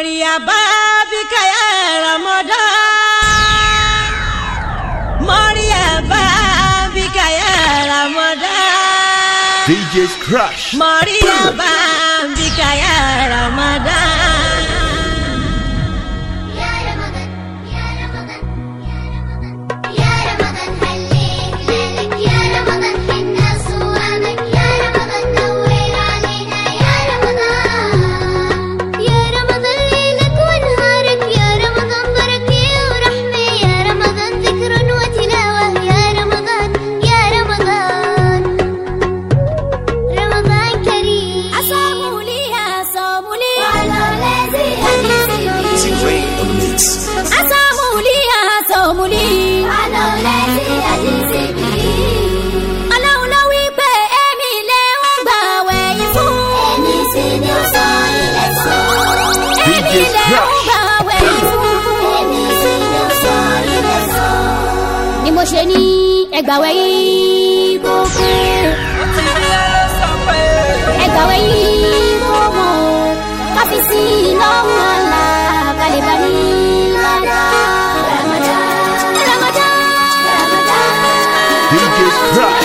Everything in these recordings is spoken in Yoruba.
مريبا بك يا رمضان مريبا بك يا رمضان DJ's Crush. مريبا بك يا رمضان يا رمضان يا رمضان يا رمضان يا رمضان هليك ليلك يا رمضان حنا صوامك يا رمضان نور علينا يا رمضان يا رمضان ليلك ونهارك يا رمضان بركة ورحمة يا رمضان ذكر وتلاوة يا رمضان يا رمضان رمضان كريم أصاموا لي أصاموا لي وعلى لازم T-Rain on the mix. أصاموا لي أصاموا لي على لازم ọlọ́run ló wí pé èmi lè ń gbà wẹ̀yìn fún. Èmi sì ni ó sọ ilẹ̀ sọ. èmi lè ń gbà wẹ̀yìn fún. Èmi sì ni ó sọ ilẹ̀ sọ. ni mo ṣe ní ẹgbàwẹ̀ yìí kó pé. ẹgbàwẹ̀ yìí kó mọ̀ káfíìsì lọ́wọ́ ọ̀la balẹ̀ bá ní lọ́dọ̀. Ramadan Ramadan DJ's Crush.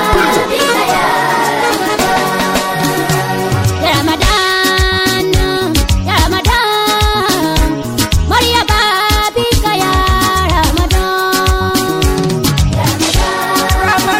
Ya Ramadan, ya Ramadan, Maria Babika ya Ramadan.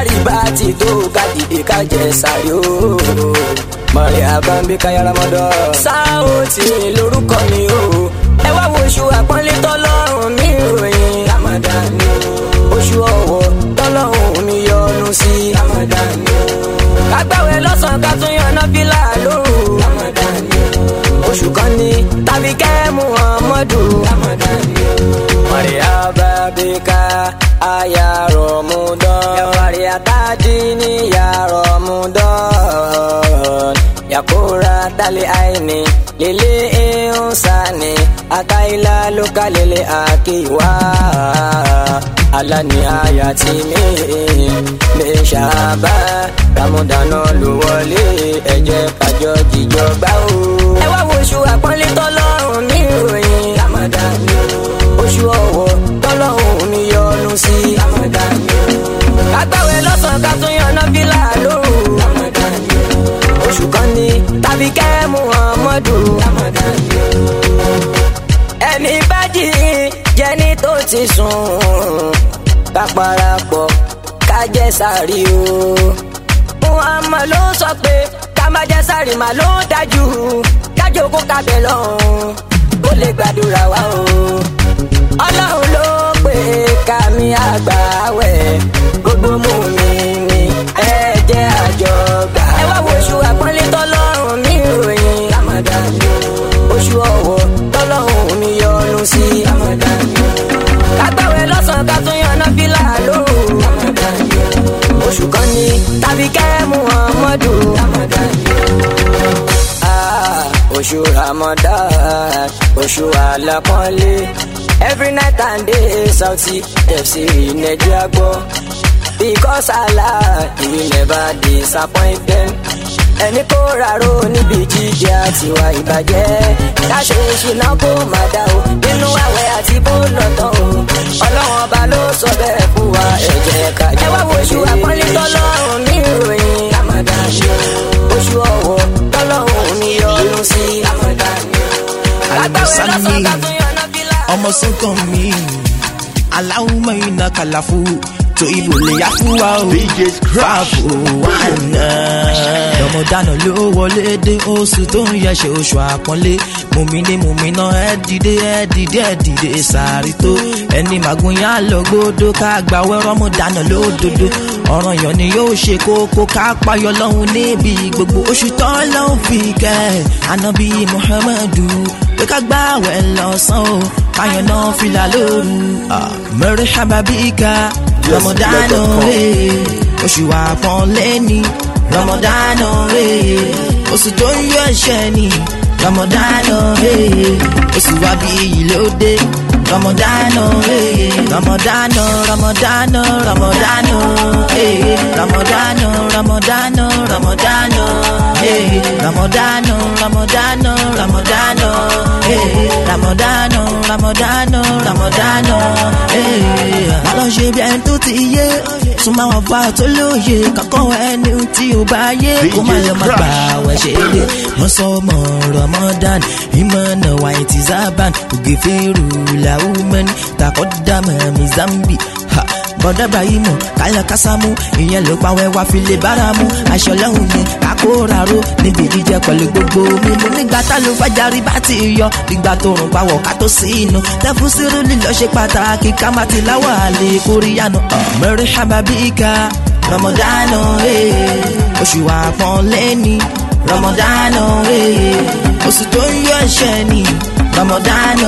sáré bá ti tó ká dìde ká jẹ sáré o. mọ̀rẹ́ àbámbí káyà ramadan. sáà tí lórúkọ mi o. ẹ wá wo oṣù àpọ́nlé tọ́lọ́run mi ròyìn ramadan ni o. oṣù ọ̀wọ̀ tọ́lọ́run mi yọ́nú sí ramadan ni o. kágbáwé lọ́sàn-án ká tún yan náfìlà lóru ramadan ni o. oṣù kan ní tàbí kẹ́ muhammadu ramadan ni o. Mariaba bika aya Ramadan Ya Mariatadini ya Ramadan Ya dali aini lili insani Ataila luka lili akiwa Alani ayati mi Bishaba Ramadan ló wọlé ẹ jẹ́ kájọ jíjọ gbá o. ẹ wá wo oṣù àpọ́nlé tọ́lọ́run ní ìròyìn Ramadan ni o oṣù ọ̀wọ̀ tọ́lọ́hún mi yọ́nú sí. kágbáwé lọ́sàn-án ká tún yan náfìlà lóru. oṣù kan ní tàbí kẹ́ muhammadu. ẹni bá jí jẹni tó ti sùn. ká parapọ̀ ká jẹ sàrí o. muhammad ló sọ pé ká má jẹ sàrí mà ló dájú. kájọ kó kábẹ̀ lọ́hùn ó lè gbàdúrà wa o ọlọ́run ló pè kàmí àgbà wẹ̀ gbogbo mú mi ní ẹ jẹ́ àjọgbà. ẹ wá wo oṣù àpọ́nlé tọ́lọ́run mi ròyìn Ramadan oṣù ọ̀wọ̀ tọ́lọ́run mi yọ́nú sí Ramadan kágbáwé lọ́sàn-án ká tún yan náfìlà lóru Ramadan oṣù kan ní tàbí kẹ́ Muhammadu Ramadan ah oṣù Ramadan oṣù alápọ́nlé every night and day sauti tẹ̀síìrì nàìjíríà gbọ́ because Allah he will never disappoint them ẹni kó rárò níbi jíjẹ àtiwá ìbàjẹ́ káṣe ìṣìnà kó má dá o nínú àwẹ̀ àti bó lọ́tọ̀ o ọlọ́run ọba ló sọ bẹ́ẹ̀ fún wa ẹ jẹ́ ká jẹ́ ẹ wá wo oṣù àpọ́nlé tọ́lọ́run ní ìròyìn Ramadan oṣù ọ̀wọ̀ tọ́lọ́run mi yọ́nú sí Ramadan lágbàwé lọ́sàn-án ká tún yọ náà fílà. ọmọ sọ́kàn mi aláwùmọ̀ iná kàlàfù tó ibò lè yá fún wa o DJ's Crush. fàfò wà náà. rọmọdánù ló wọlé dé oṣù tó ń yẹsẹ̀ oṣù àpọ́nlé mùmíní mùmíná ẹ dìde ẹ dìde ẹ dìde sàárì tó ẹni màgùn yá lọ gbódò ká gbàwé rọmọdánù lódodo ọ̀ràn yàn ni yóò ṣe kókó ká payọ lọ́hùn níbi gbogbo oṣù tó lọ́hùn fi kẹ́ anabi muhammadu pé ká gbàwẹ̀ lọ́sàn-án o káyọ̀ náà fìlà lóru mẹ́rin hababika rọmọdánù eh, oṣù àpọ́nlé ni rọmọdánù eh, oṣù tó ń yọ ẹ̀ṣẹ̀ ni rọmọdánù eh, oṣù wa bí ilé ó dé rọmọdánù eh, rọmọdánù rọmọdánù rọmọdánù eh, rọmọdánù rọmọdánù rọmọdánù eh, rọmọdánù rọmọdánù rọmọdánù eh, rọmọdánù rọmọdánù rọmọdánù eh. má lọ ṣe bí ẹni tó ti yé súnmọ́ àwọn bá tó lóye kankan ẹni tí ó bá yé kó má lọ má gbà wẹ̀ ṣe é wọ́n sọ ọmọ ramadan ìmọ̀nà wáìtì zaban ògèfèrú làwùmẹ́ni takọ́dàmọ̀ mi zambi ha bọ́dà ibrahimu kálẹ̀ kásámú ìyẹn ló pa wẹ́wà file báramu aṣọ lọ́hùn mi kakóraró níbi jíjẹ pẹ̀lú gbogbo mímu nígbà tá ló fàjárí bá ti yọ nígbà tó rùn pawọ̀ ká tó sí inú tẹ́fún sírú lílọ ṣe pàtàkì ká má ti láwọ̀ àlè kóríyànù mẹ́rin hababika rọmọdánù oṣù àpọ́nlé ni rọmọdánù oṣù tó ń yọ ẹ̀ṣẹ̀ ni rọmọdánù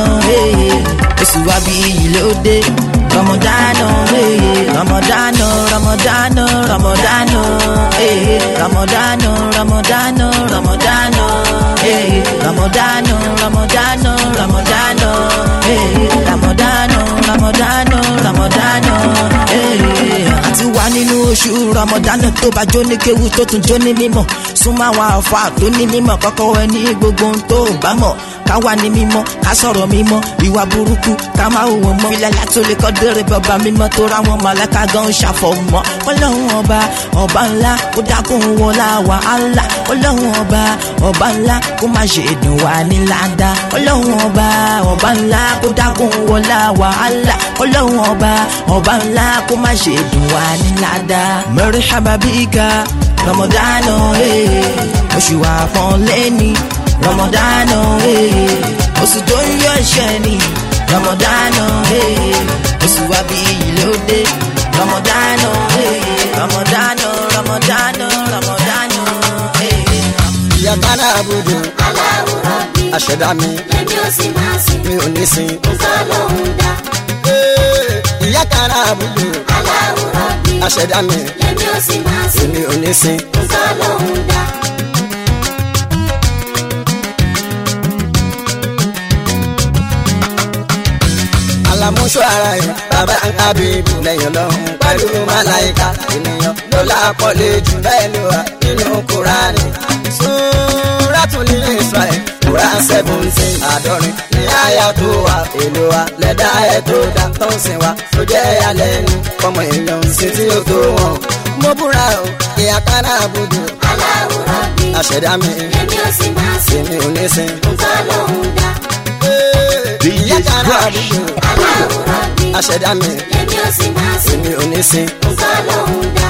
oṣù wa bí ilé ó dé rọmọdánù rọmọdánù rọmọdánù rọmọdánù rọmọdánù rọmọdánù rọmọdánù rọmọdánù rọmọdánù rọmọdánù rọmọdánù rọmọdánù rọmọdánù àti wà nínú oṣù rọmọdánù tó bá jó ní kéwu tó tún jó ní mímọ́ súnmọ́ àwọn àfa tó ní mímọ́ kọ́kọ́ ẹ ní gbogbo ohun tó bá mọ̀ ká wà ní mímọ́ ká sọ̀rọ̀ mímọ́ ìwà burúkú ká má hùwà mọ́ ilẹ̀ látó lè kọ́ dèrè bàbá mímọ́ tó ra wọn mọ̀lẹ́ka gan ṣàfọ̀mọ́ ọlọ́run ọba ọba ńlá kó dákun wọlá wàhálà ọlọ́run ọba ọba ńlá kó má ṣe dùn wá ní ládàá ọlọ́run ọba ọba ńlá kó dákun wọlá wàhálà ọlọ́run ọba ọba ńlá kó má ṣe dùn wá ní ládàá mẹ́rìnsábà bíga rọmọdánù oṣù àfọ̀nlẹ́ni rọmọdánù oṣù tó ń yọ ẹ̀ṣẹ̀ ni rọmọdánù oṣù àbí ìlódé rọmọdánù rọmọdánù rọmọdánù rọmọdánù. ìyá kánà àbùdù aláwòrán bí àṣẹdá mi lèmi ò sì máa sìn mi ò ní sin. nǹkan lòún dá ìyá kánà àbùdù aláwòrán bí àṣẹdá mi lèmi ò sì máa sìn mi ò ní sin. nǹkan lòún dá alamuso ara yìí bàbá abibu lẹ́yìn lọ́hùn pẹ̀lú màláìka ènìyàn ló lápọ̀lé jù bẹ́ẹ̀ ló wà nínú kúránì. Súrátùl Israel kúrá seventeen àádọ́rin ní àyà tó wà èlò wa lẹ́dá ẹ̀ tó dá tó ń sìn wa tó jẹ́ ìyàlẹ́nu ọmọ èèyàn sí tí ó tó wọn. mo búra o ìyá kánà àbùdù aláwòrán bí àṣẹdá mi lèmi ò sì máa sìn èmi ò ní sin. nǹkan lòún dá ìyá kánà àbùdù aláwòrán bí àṣẹdá mi lèmi ò sì máa sìn èmi ò ní sin. nǹkan lòún dá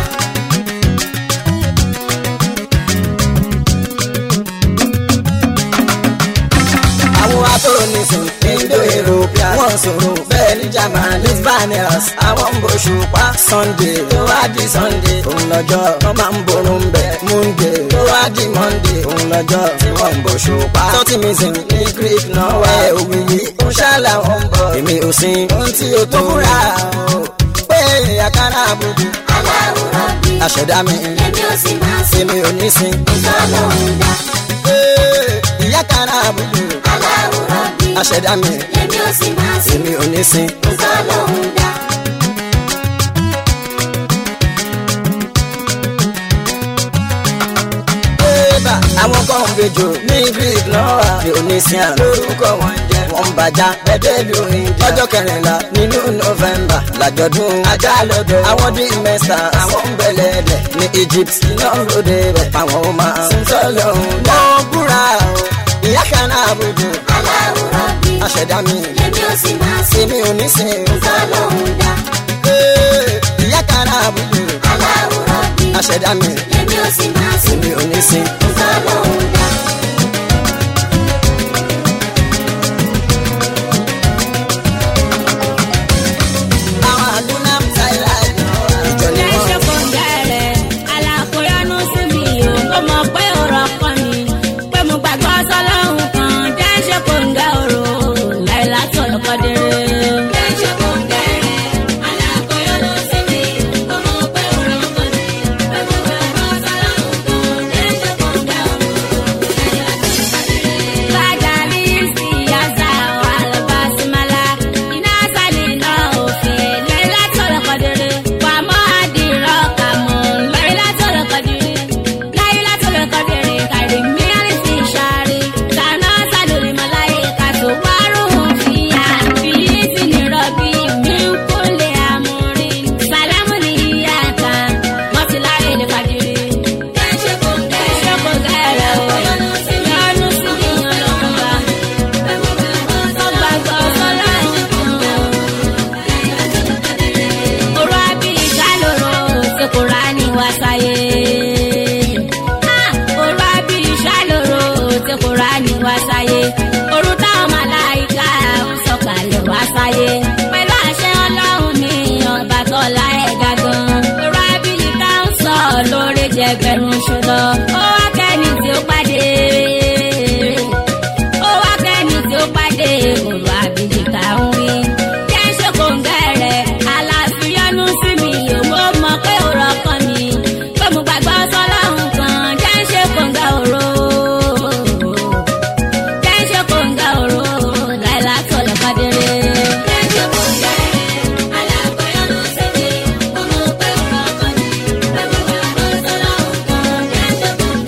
àwọn atọ́nisìn indo europea wọ́n sọ̀rọ̀ bẹ́ẹ̀ ní german lisbanias àwọn ń bọ̀ ṣùpá sunday tó wá di sunday òun lọ́jọ́ wọ́n máa ń borun bẹ̀ monday tó wá di monday òun lọ́jọ́ tí wọ́n ń bọ̀ ṣùpá tọ́tìmísìn ní greek náà wá ẹ̀ òwì yìí ń ṣàlà wọn bọ̀ èmi ò sin ohun tí o tó rà o pé àkàrà àbùdù aláwòrán bí àṣẹdá mi lèmi ò sì máa sìn èmi ò ní sin nǹkan lòún dá ìyá kàrà àbùdù aláwòrán bí àṣẹdá mi lèmi ò sì máa sìn èmi ò ní sin. nǹkan lòún dá Eba àwọn kan ń bejò ní greek náà Dionysian lórúkọ wọn jẹ wọn ń bàjá bẹbẹlú ìdí ọjọ́ kẹrìnlá nínú november làjọ̀dún ajá lọ́dọ̀ àwọn dín mẹ́sà àwọn ń bẹ̀lẹ̀ ẹ̀dẹ̀ ní egypt iná ń ròde rẹ̀ àwọn ọmọ sọlọ́hún wọ́n búra o ìyá kan náà bójú aláwòrán bí àṣẹdá mi lèmi ò sì máa sìn èmi ò ní sin nǹkan lòún dá ìyá kan náà bójú aláwòrán bí àṣẹdá mi lèmi ò sì máa sìn èmi ò ní sin. nǹkan lòún dá àwọn àdúrà ń ta ìlà ìjọ ìjọ ni wọ́n. Lẹ́sẹ̀ kò gẹ̀rẹ̀, alákòóyánú sí mi ò, ó mọ̀ pé ọ̀rọ̀ kan ni, pé mo gbàgbọ́ sọ́lọ́hún kan, lẹ́sẹ̀ kò ń gẹ̀ ọ̀rọ̀, láìlá tó lọ́kọ́ déré. Lẹ́sẹ̀ kò gẹ̀rẹ̀, alákòóyánú sí mi, ó mọ̀ pé ọ̀rọ̀ kan ni, pé mo gbàgbọ́ sọ́lọ́hún kan, lẹ́sẹ̀ kò ń gẹ̀ ọ̀rọ̀, láìlá tó lọ́kọ́ déré. Bàjá mi sì yá sá wà lọ́ba sí mala, iná sálì náà òfin, láìlá tó lọ́kọ́ déré. Wà mọ́ àdìrọ̀ kà mọ́, láìlá tó lọ́kọ́ déré. Láìlá tó lọ́kọ́ déré, kàrí mi àrísí ìṣàrí. Tànà sálùrì mọ́láyé kàtó wárùn-ún fìyà. Fìyí sì ní rọ̀bì mi ń kúnlẹ̀ àmúrí. Sàlámù ní ìyá kan, wọ́n ti láyé ní fàdírí. Ṣé kò gẹ̀rẹ̀ o? Yọ́nú sí mi ọlọ́run bá. Wọ́n gbàgbọ́ sọ́lọ́run kan. Oró àbí ìṣàlóró ṣe kò rà ní wá sáyé. Ah, Oró àbí ìṣàlóró ṣe kò rà ní wá sáyé. Orú táwọn màláìka ń sọ̀kalẹ̀ wá sáyé. Pẹ̀lú àṣẹ ọlọ́run ní ọba tọ́lá ẹ̀dá gan. Oró àbí ìka ń sọ lórí jẹgbẹ̀rún ṣùlọ. Ó wá kẹ́ni tí ó pàdé ó wá kẹ́ni tí ó pàdé òru àbíjìká ń wí. jẹ́ ń ṣe kòǹgẹ́rẹ́ aláfíyánú sí mi ò mọ̀ mọ̀ pé òrọ̀ kan ni pé mo gbàgbọ́ sọ́lọ́hún kan jẹ́ ń ṣe kòǹgẹ́ òro. jẹ́ ń ṣe kòǹgẹ́ òro láìlá tọ̀lẹ̀ kọ́déré. jẹ́ ń ṣe kòǹgẹ́rẹ́ aláfíyánú sí mi ò mọ̀ pé òrọ̀ kan ni pé mo gbàgbọ́ sọ́lọ́hún kan jẹ́ ń ṣe kòǹgẹ́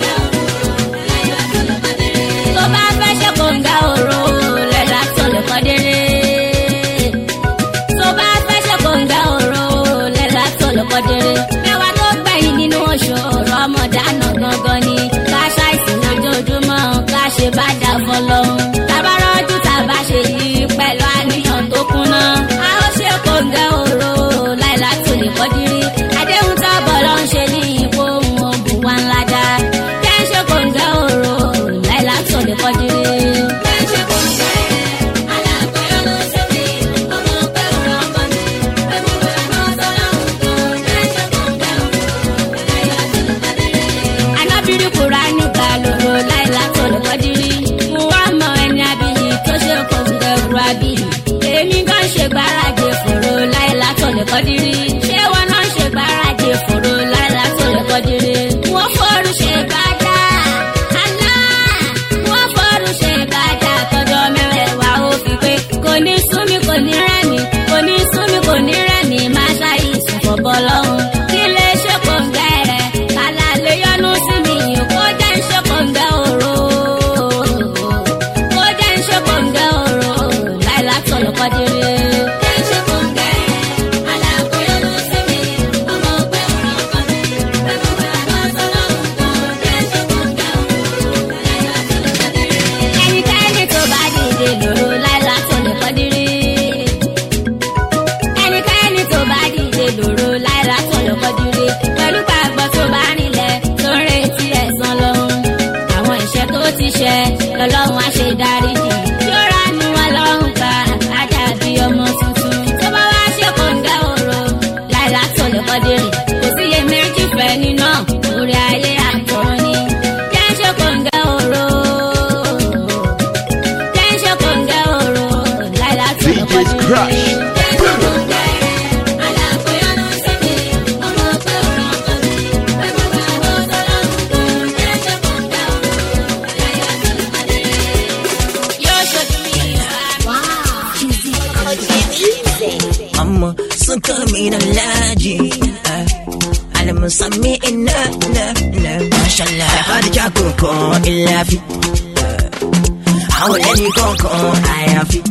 kọ́dírí ṣé wọn náà ṣe gbáradì fòrò láìlá tó lè kọ́dírí. wọ́n fọ́ọ̀rù ṣe gbájà àná wọ́n fọ́ọ̀rù ṣe gbájà tọjọ́ mẹ́rẹ̀ẹ̀wá ó fi pé kò ní súnmi kò ní rẹ́mi kò ní súnmi kò ní rẹ́mi máa ṣàìsùn fọ̀bọ̀ lọ́hùn. kí lè ṣe kòǹgẹ́ rẹ̀ kálá lè yọnu sí mi kó jẹ́ ń ṣe kòǹgẹ́ òru kó jẹ́ ń ṣe kòǹgẹ́ òru láìlá tó lè kọ́dírí. jẹ́ ń ṣe kòǹgẹ́ alákòóyọ̀nù sí mi ọmọ ọgbẹ́ ọ̀rọ̀ ọkọ mi pẹ̀lú àgbọ̀ sọlọ́run kan jẹ́ ń ṣe kòǹgẹ́ òru láìlá tó lè kọ́dírí. ẹnikẹ́ni tó bá dìde lòrò láìlá tó lè kọ́dírí ẹnikẹ́ni tó bá dìde lòrò láìra tó lọ kọjúre pẹ̀lú gbàgbọ́ tó bá nílẹ̀ tó ń retí ẹ̀san lọ́hún. àwọn ìṣẹ́ tó ti ṣẹ lọ́lọ́run á ṣe dáríjì yóò ránú wọn lọ́hùn ká ajá bí ọmọ tuntun. tó bá wá ṣe kòǹgẹ́ òro láìra tó lọ kọjúre kò sí iye méjì fẹ́ nínú orí ayé àtọ̀run ni. jẹ́ ń ṣe kòǹgẹ́ òro jẹ́ ń ṣe kòǹgẹ́ òro láìra tó lọ DJ's kọjúre. Crush. أما سكر من اللاجي على مسمي إنا لا لا ما شاء الله هذا جاكوكو إلا في حولني كوكو آيا في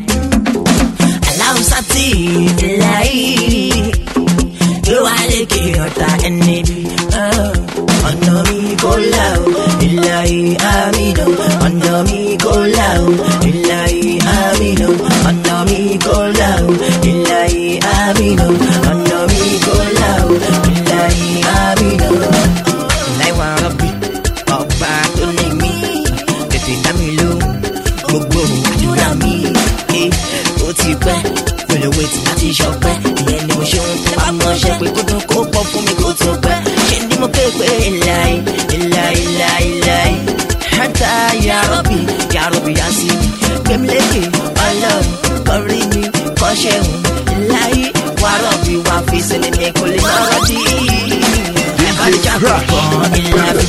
aláwùsá tí ìlàyé ló wà lékè ọ̀tá ẹni bí. ọ̀nà mi kò là ó ìlàyé àmìnà ọ̀nà mi kò là ó ìlàyé àmìnà ọ̀nà mi kò là ó ìlàyé àmìnà ọ̀nà mi kò là ó ìlàyé àmìnà. láìwá rọ̀bì ọba tó ní mí tètè dá mi lóhùn gbogbo àdúrà mi ẹ ó ti pẹ́ pẹ̀lú wẹ̀tì láti ṣọpẹ́ ìyẹn ni mo ṣe ń tẹ́ bá mọ̀ ṣe pé kó tó kó pọ̀ fún mi kó tó pẹ́ ṣé ni mo ké pé ìlàyé ìlàyé ìlàyé ìlàyé hẹ́tà yàrọ̀bì yàrọ̀bì yá sí mi gbẹ̀mílẹ́kẹ̀ ọlọ́run kọrí mi kọ́ṣẹ́hùn ìlàyé wàrọ̀bì wà fi sílẹ̀ mi kò lè lọ́rọ̀ dì í ẹ̀fọ́ ìjà kọ̀ọ̀kan ìlàyé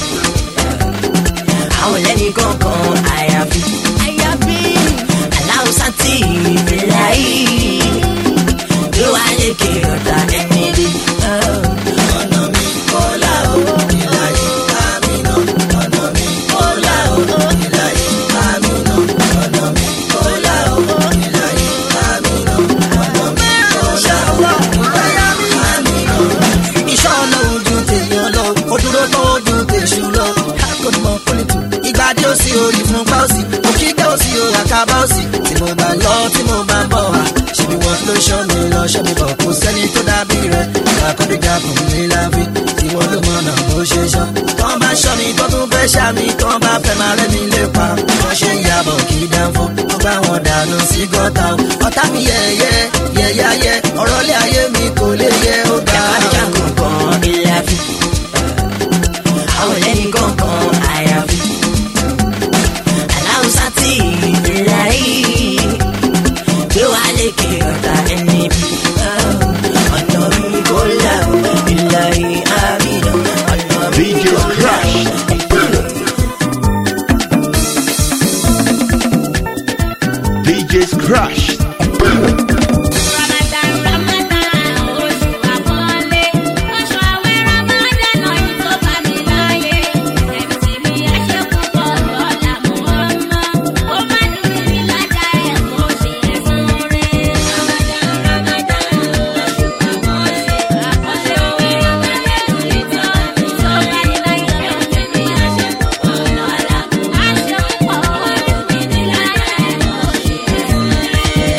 àwọn lẹ́ni kọ̀ọ̀kan àyàfi. àyàfi. aláwùsá tí ìfìlà yìí ló wà lékè ọ̀tá ẹni rí. ọ̀nà mi kò là ó ìlà yìí àmì náà. ọ̀nà mi kò là ó ìlà yìí àmì náà. ọ̀nà mi kò là ó ìlà yìí àmì náà. ọ̀nà mi kò là ó ìlà yìí àmì náà. iṣẹ́ ọlọ́run ju tèèyàn lọ ó dúró tó ju tèṣù lọ akọ̀dùmọ̀ pọ̀lìtù ìgbàdí òsì òyì fún páùsì òkìkẹ́ òsì òyà kábà òsì tí mo bá lọ tí mo bá ń bọ̀ wá ṣèbí wọn ló ṣọ́ mi lọ ṣọ́ mi bọ̀ kò sẹ́ni tó dàbí rẹ̀ àkọ́díjà kò ní láfi tí wọ́n ló mọ̀ náà bó ṣe ṣọ́ tọ́ bá ṣọ́ mi tó tún fẹ́ ṣá mi tọ́ bá fẹ́ máa rẹ́ mi lé pa wọ́n ṣe ń yàbọ̀ kí dánfó ó gbá wọn dànù sí gọ́tà o ọ̀tá mi yẹ̀yẹ́ yẹ̀yẹ́ ọ̀rọ̀ lé ayé mi kò lè yẹ ó ga àjà kọ̀ọ̀kan ìlàfi. àwọn lẹ́ni kọ̀ọ̀kan àyàfi. aláwùsá tí ìlà yìí gbé wá lékè ọ̀tá ẹni bí. ọ̀nà mi kò là ó ìlà yìí àmì náà. ọ̀nà mi DJ's kò là ó. Crush. DJ's Crush. Ramadan, Ramadan, oṣù àpọ́nlé. Oṣù àwẹ̀ Ramadan náà yìí tó bá mi láyé. Ẹ̀mí tí mi ẹ ṣe púpọ̀ lọ́la mú ọmọ. Ó má dùn mí lájà ẹ̀ kó ṣe ẹ̀sán rẹ̀. Ramadan, Ramadan, oṣù àpọ́nlé. Àpọ́nlé òwe Ramadan lè tọ́ mi. Tó bá mi láyé ẹ̀mí tí mi ẹ ṣe púpọ̀ lọ́la mú. Á ṣe púpọ̀ ó dùn mí lájà ẹ̀ kó ṣe ẹ̀sán rẹ̀.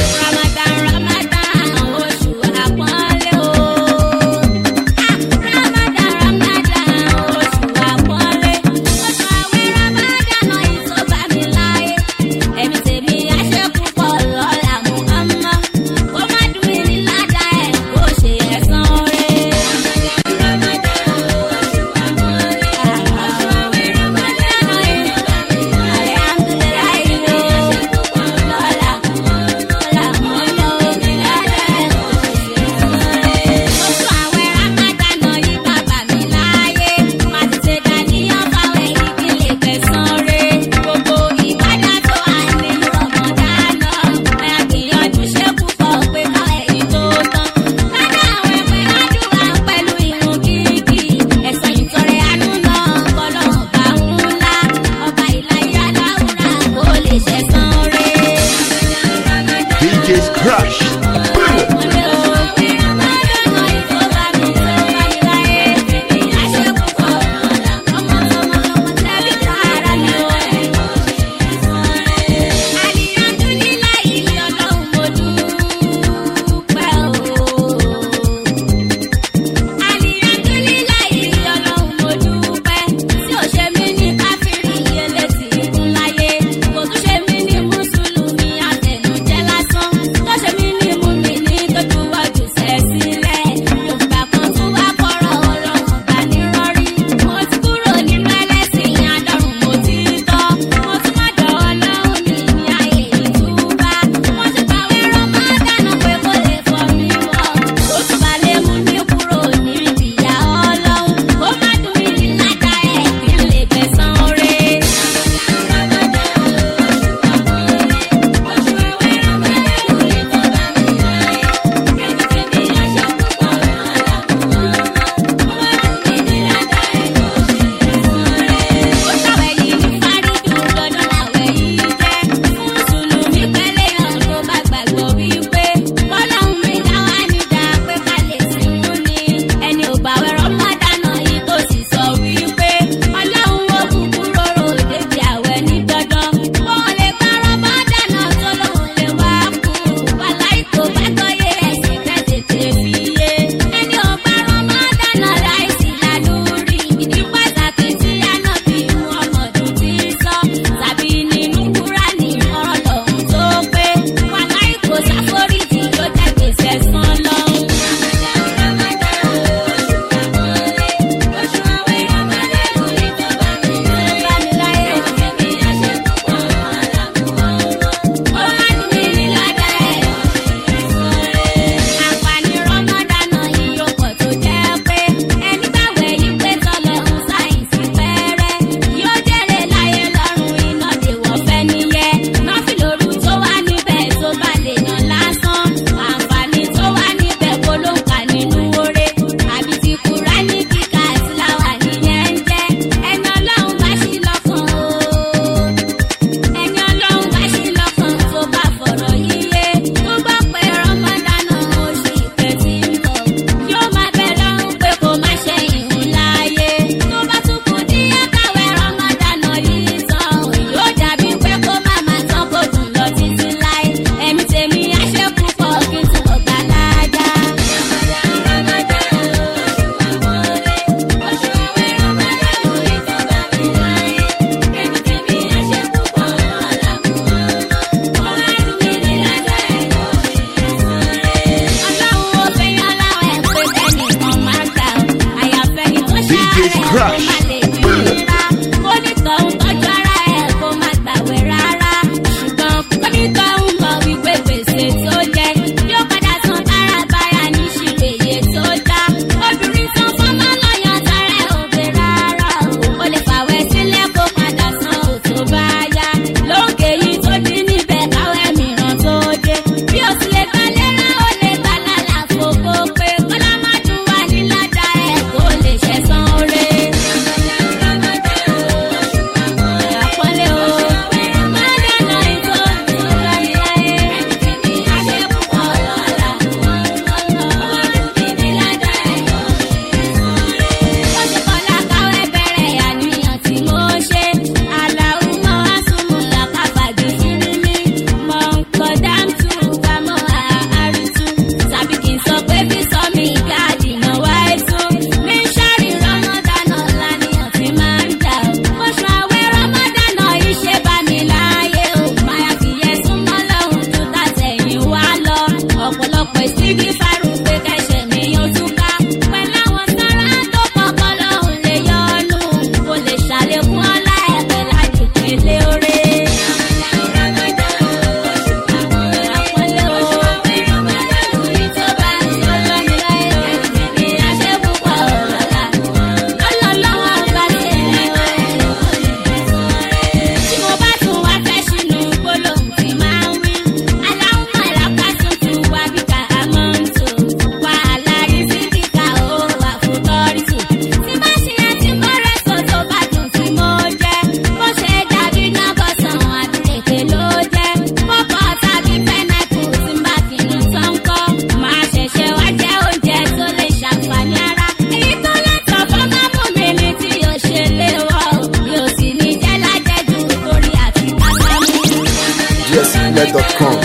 gmail.com.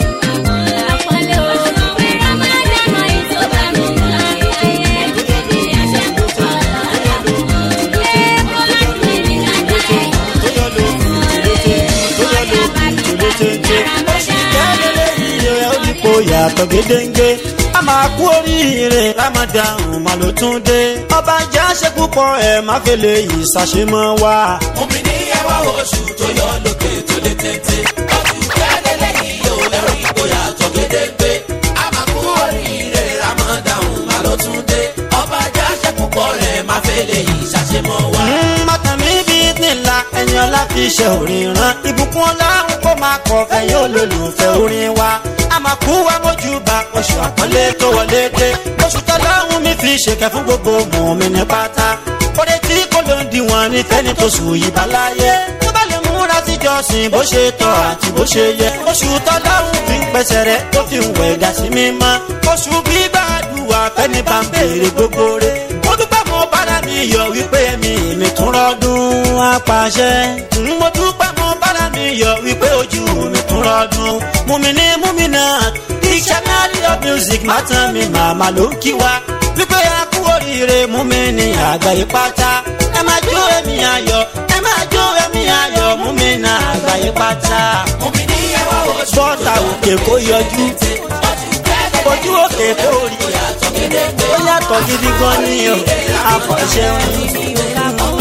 kó yàtọ̀ gédéńgé a máa kú oríire ramadan mà ló tún dé ọba ìjà ṣe púpọ̀ ẹ̀ má fẹ́lẹ̀ yìí ṣàṣemọ́ wa. omi ní ẹwà oṣù tó yọ lókè tó lé téńté ọdún jáde lẹ́yìn yóò ẹ̀rọ ìgboyà tó gédéńgbé a máa kú oríire ramadan má ló tún dé ọba ìjà ṣe púpọ̀ rẹ̀ má fẹ́lẹ̀ yìí ṣàṣemọ́ wa. mọ́tàmí bíi nílà ẹni ọlá fi ṣe orin rán ìbùkún ọlọ́run kó máa kọ fẹ̀yìn olólùfẹ́ orin wa a máa kú wa mójúbà oṣù àpọ́nlé tó wọlé dé oṣù tọ́lọ́run mi fi ṣèkẹ́ fún gbogbo mọ̀ mi ní pátá kódé tí kò ló ń diwọ̀n ní fẹ́ni tó sùn yìí bá láyé tó bá lè múra síjọsìn bó ṣe tọ́ àti bó ṣe yẹ oṣù tọ́lọ́run fi ń pẹ́sẹ̀ rẹ̀ tó fi ń wẹ̀ dà sí mímọ́ oṣù gbígbàdúrà fẹ́ni bá ń béèrè gbogbo rẹ̀ mo dúpẹ́ mo bára mi yọ wípé mi mi tún rọ́dún apàṣẹ mo dúpẹ́ mo bára mi yọ wípé ojú mi tún rọ́dún mumini mumina dictionary of music mátàn mi màmá ló ń kí wa wípé a kú oríire mumini àgbáyé pátá ẹ máa jó ẹ̀mí ayọ̀ ẹ máa jó ẹ̀mí ayọ̀ mumina àgbáyé pátá omi ní ẹwà oṣù bọ́tà òkè kó yọjú ojú òkè kó rí ó yàtọ̀ gidi gan ni o àfọ̀ṣẹ́ wọn.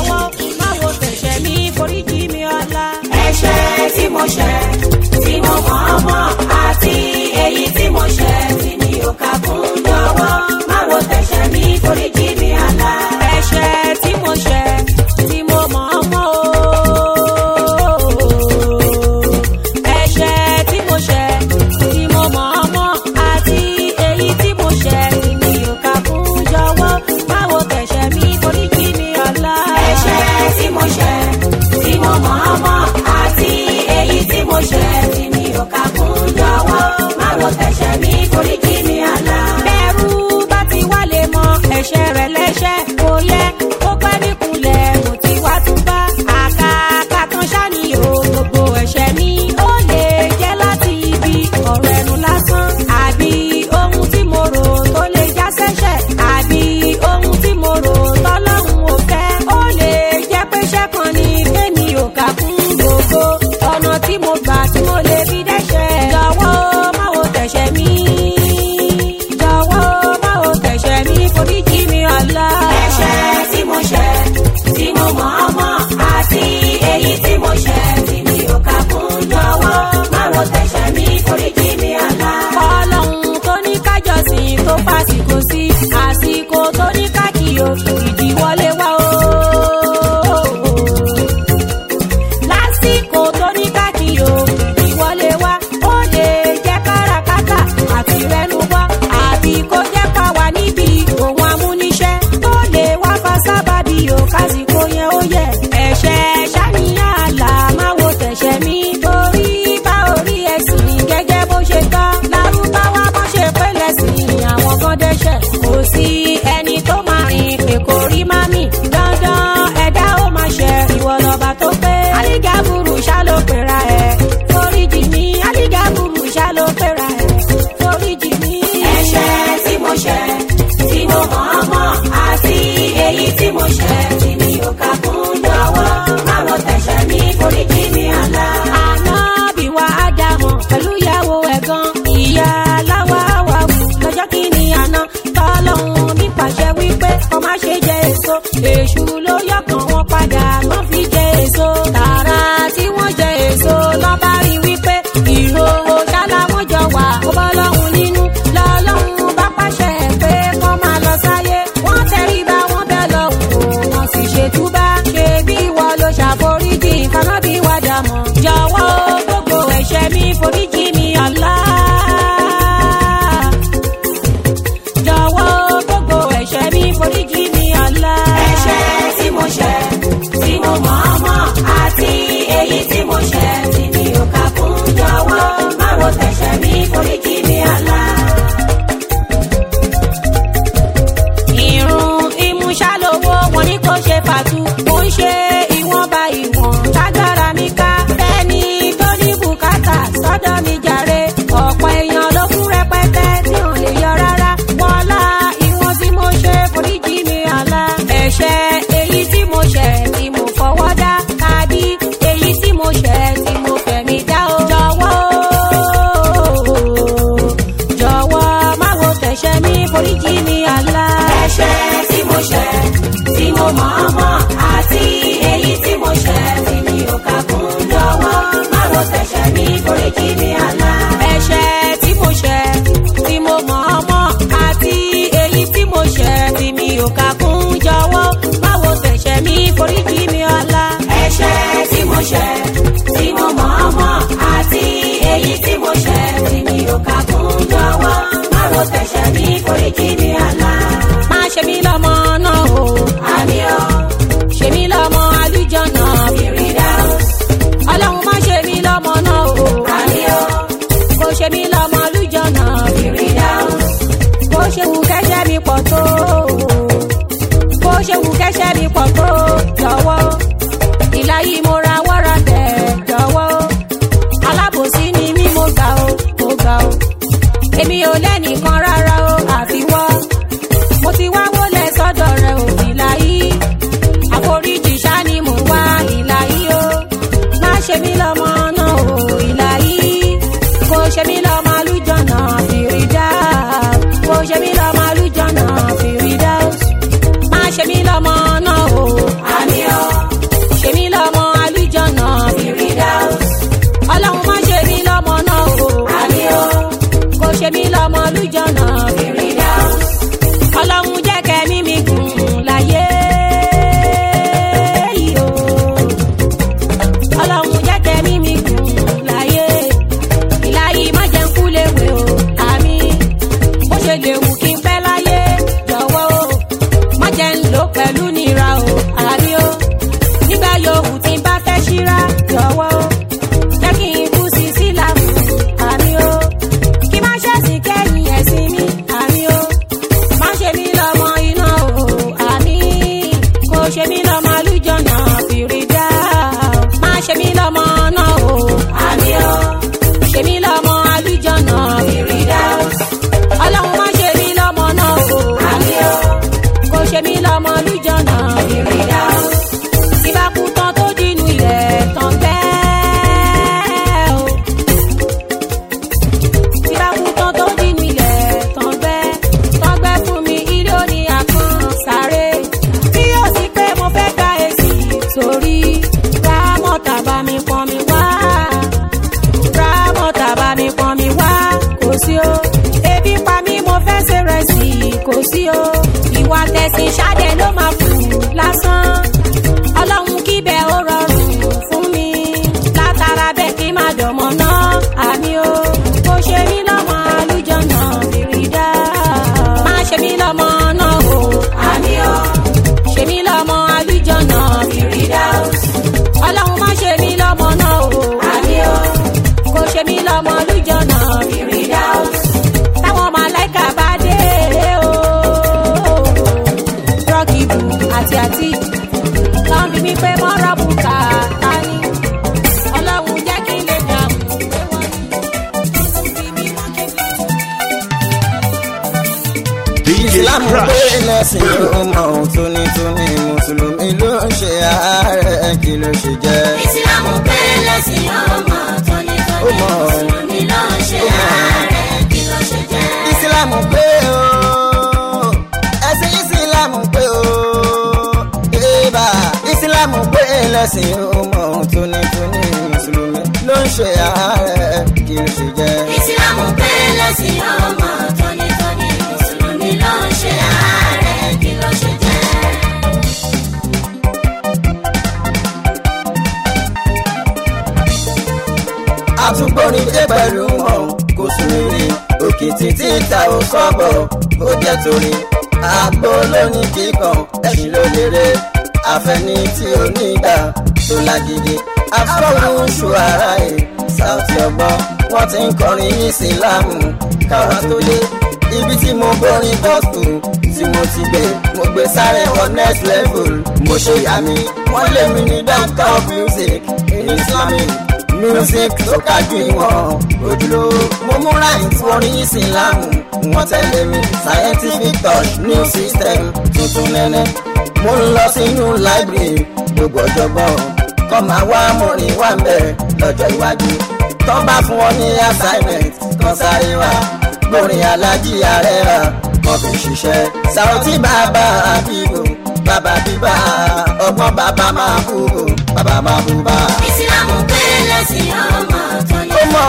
ẹ̀ṣẹ̀ tí mo ṣẹ̀ tí mo mọ̀ ọ́ mọ̀ àti èyí tí mo ṣẹ̀ tí mi ò kà fún jọ̀wọ́ má wo tẹ̀ṣẹ̀ mi foríjì mi àlá. ẹ̀ṣẹ̀ tí mo ṣẹ̀ tí mo mọ̀ ọ́ mọ̀ o. ẹ̀ṣẹ̀ tí mo ṣẹ̀ tí mo mọ̀ ọ́ mọ̀ àti èyí tí mo ṣẹ̀ tí mi ò kà fún jọ̀wọ́ má wo tẹ̀ṣẹ̀ mi foríjì mi àlá. ẹ̀ṣẹ̀ tí mo ṣẹ̀ tí mo mọ̀ ọ́ mọ̀ àti èyí tí mo ṣẹ̀ tí mi ò kà fún jọ̀wọ́ má wo tẹ̀ṣẹ̀ mi foríjì mi àlá. bẹ́ẹ̀rù bá ti wá lè mọ ẹ̀ṣẹ̀ rẹ̀ lẹ́ṣẹ̀ kò yẹ kó pẹ́ níkunlẹ̀ mo ti wá tún bá àkàkà kan ṣáni o gbogbo ẹ̀ṣẹ̀ mi ó lè jẹ́ láti ibi ọ̀rọ̀ ẹnu lásán àbí ohun tí mo rò tó lè já sẹ́ṣẹ̀ àbí ohun tí mo rò tọ́lọ́run ò fẹ́ ó lè jẹ́ pé ṣẹ́kan ni kémi ò kà fún gbogbo ọ̀nà tí mo gbà tí mo lè fi dẹ́ṣẹ̀ jọ̀wọ́ má wo tẹ̀ṣẹ̀ mi jọ̀wọ́ má wo tẹ̀ṣẹ̀ mi foríjì mi ọ̀la. ẹ̀ṣẹ̀ tí mo ṣẹ̀ tí mo mọ̀ ọ́ mọ̀ àti èyí tí mo ṣẹ̀ tí mi ò kà fún jọ̀wọ́ má wo tẹ̀ṣẹ̀ mi foríjì mi ọ̀la. ọlọ́run tó ní kájọsìn tó fàsìkò sí àsìkò tó ní kákìyò ìdíwọlé wá o lásìkò tó ní kákìyò ìwọlé wa ó lè jẹ́ káràkátà àti rẹnu wá àbí kó jẹ́ ká wà níbi òun amúniṣẹ́ tó lè wá fa sábàbí o kásìkò yẹn ó yẹ ẹ̀ṣẹ̀ ṣàníyàn àlà máa wo tẹ̀ṣẹ̀ mi torí bá orí ẹ̀sìn gẹ́gẹ́ bó ṣe tọ́ lárúbáwá bó ṣe pẹ́lẹ̀ sí àwọn kan dẹ́ṣẹ̀ kò sí ẹni tó máa rìn pé kò rí mami dandan ẹ̀dá ó máa ṣe ìwọ lọ́ba tó pé aligaburu ṣá ló pera ẹ̀ foríjì mi aligaburu ṣá ló pera ẹ̀ foríjì mi. ẹ̀ṣẹ̀ tí mo ṣẹ̀ tí mo mọ̀ ọ́ mọ̀ àti èyí tí mo ṣẹ̀ tí mi ò kà fún jọ̀wọ́ má wo tẹ̀ṣẹ̀ mi foríjì mi àlá. àná bí wà á dá mọ̀ pẹ̀lú ìyàwó ẹ̀gán ìyá aláwa wà wù lọ́jọ́ kìíní àná tọ́lọ́hún mi pàṣẹ wípé kọ́ má ṣe jẹ èso èṣù ló yọkàn wọn padà wọ́n fi jẹ èso tààrà tí wọ́n jẹ èso lọ́ba rí wípé ìró ṣálá wọn jọ wà ó bọ́ lọ́hún nínú lọ́lọ́hún bá pàṣẹ pé kọ́ máa lọ sáyé wọ́n tẹríba wọn bẹ́ẹ̀ lọ́hùn ó wọ́n sì ṣètúbà ṣe bí ìwọ ló ṣàforíjì kaná bí wàá dàmọ́ jọ̀wọ́ gbogbo ẹ̀ṣẹ̀ mi foríjì mi Allah jọ̀wọ́ gbogbo ẹ̀ṣẹ̀ mi foríjì mi Allah. ẹ̀ṣẹ̀ foríjì mi àlá. ẹ̀ṣẹ̀ tí mo ṣẹ̀ tí mo mọ̀ ọ́ mọ́ àti èyí tí mo ṣẹ̀ tí mi ò kà kún jọ̀wọ́ báwo tẹ̀ṣẹ̀ mi foríjì mi àlá. ẹ̀ṣẹ̀ tí mo ṣẹ̀ tí mo mọ̀ ọ́ mọ́ àti èyí tí mo ṣẹ̀ tí mi ò kà kún jọ̀wọ́ báwo tẹ̀ṣẹ̀ mi foríjì mi àlá. má ṣe mí lọ́mọ náà o àmì o ṣe mí lọ́mọ àlùjọ́nà fìrìdá ọlọ́run má ṣe mí lọ́mọ náà o àmì o kò ṣe mí lọ́mọ àlùjọ́nà fìrìdá bó ṣe wù kẹ́ṣẹ́ mi pọ̀ tó bó ṣe wù kẹ́ṣẹ́ mi pọ̀ tó jọ̀wọ́ ìlà yìí mo ra wọ́ra tẹ̀ jọ̀wọ́ alábòsí ni mí mo ga o mo ga o èmi ò lẹ́nìkan rárá o àfiwọ́ mo ti wá wọlé sọ́dọ̀ rẹ ò ìlà yìí àforíjì ṣá ni mò ń wá ìlà yìí o má ṣe mí lọ́mọ náà o ìlà yìí kò ṣe mí lọ́mọ àlùjọ̀nà fìrídà kò ṣe mí lọ́mọ àlùjọ̀nà fìrídà má ṣe mí lọ́mọ náà o àmì o ṣe mí lọ́mọ àlùjọ̀nà fìrídà ọlọ́run má ṣe mí lọ́mọ náà o àmì o kò ṣe mí lọ́mọ àlùjọ̀nà fìrídà ọlọ́run jẹ́ kẹ́mí mi gùn láyé yìí o ọlọ́run jẹ́ kẹ́mí mi gùn láyé ìláyé má jẹ́ ń kú léwe o àmì bó ṣe lè wù kí n pẹ́ láyé jọ̀wọ́ o má jẹ́ ń lò pẹ̀lú nira o àmì o nígbà yòówù tí n bá fẹ́ ṣíra jọ̀wọ́ o jẹ́ kí n kú sí sílámù àmì o kí má ṣẹ̀sìn kẹ́yìn ẹ̀sìn mi àmì o má ṣe mí lọ́mọ iná o àmì kò ṣe mí lọ́mọ àlùjọ̀nà fìrídà má ṣe mí lọ́mọ náà o àmì o ṣe mí lọ́mọ àlùjọ̀nà fìrídà ọlọ́run má ṣe mí lọ́mọ náà o àmì o kò ṣe mí lọ́mọ àlùjọ̀nà fìrídà tí bá kú tán tó dínú ilẹ̀ tán bẹ́ẹ̀ o tí bá kú tán tó dínú ilẹ̀ tán bẹ́ẹ̀ tán gbẹ́ fún mi ilé òní àkàn sáré tí yóò sì pé mo fẹ́ gba èsì sórí rámọ̀tà bá mi pọ́n mi wá rámọ̀tà bá mi pọ́n mi wá kò sí o ebi pa mí mo fẹ́ ṣe rẹ̀ sí kò sí o ìwà tẹ̀sìn ṣáde ló máa kù lásán ọlọ́run kíbẹ̀ ó rọrùn fún mi látara bẹ́ẹ̀ kí má dọ̀mọ́ náà àmì o kò ṣe mí lọ́mọ àlùjọ̀nà fìrídà má ṣe mí lọ́mọ náà o àmì o ṣe mí lọ́mọ àlùjọ̀nà fìrídà ọlọ́run má ṣe mí lọ́mọ náà o àmì o kò ṣe mí lọ́mọ àlùjọ̀nà fìrídà táwọn màláìka bá dé o rọ́kìbù àti àti tán bí mi pé mọ́rọ́ bùkà ta ni ọlọ́run jẹ́ kí n lè dààmú pé wọ́n ní bí mi wọ́n kí n DJ ìsìlámù pé Crush. lẹ́sìn ló mọ ohun tónítóní mùsùlùmí ló ń ṣe ààrẹ kí ló ṣe jẹ́. ìsìlámù pé lẹ́sìn ọmọ tónítóní Ó mọ̀. mùsùlùmí ló ń ṣe ààrẹ kí ló ṣe jẹ́. ìsìlámù pé o ẹ̀sìn ìsìlámù pé o ébà ìsìlámù pé lẹ́sìn ló mọ ohun tónítóní mùsùlùmí ló ń ṣe ààrẹ kí ló ṣe jẹ́. ìsìlámù pé lẹ́sìn ọmọ tónítóní mùsùlùmí ló ń ṣe ààrẹ kí ló ṣe jẹ́. àtúgbòrin dé pẹ̀lú wọn kò sùn rí òkè títí ta ò sọ́bọ̀ ó jẹ́ torí àgbo lónìí kíkan ẹ̀sìn ló lérè àfẹ́ni tí ó nígbà tó lágídí afọ́run ṣù ara ẹ̀ Saoty ọgbọ́n wọ́n ti ń kọrin ìsìlámù káwa tó dé ibi tí mo gbórin gọ́ọ̀tù tí mo ti gbé mo gbé sáré wọ next level mo ṣe yà mí wọ́n lé mi ní doctor of music in islamic music tó kájú ìwọ̀n ojúlówó mo múra ìfọrin ìsìlámù wọ́n tẹ̀lé mi scientific touch new system tuntun nẹ́nẹ́ mo ń lọ sínú library gbogbo ọ̀jọ̀gbọ́n kọ́ máa wá mọ̀rin wá ń bẹ̀ lọ́jọ́ iwájú tó bá fún wọn ní assignment kan sáré wá gbórin alájí ààrẹ rà wọn fi ṣiṣẹ́ Saoty bàbá àbíbò bàbá bíbá ọgbọ́n bàbá máa kú bàbá máa bú bá. ìsìlámù pé lẹ́sìn ọmọ ó tónítóní mọ̀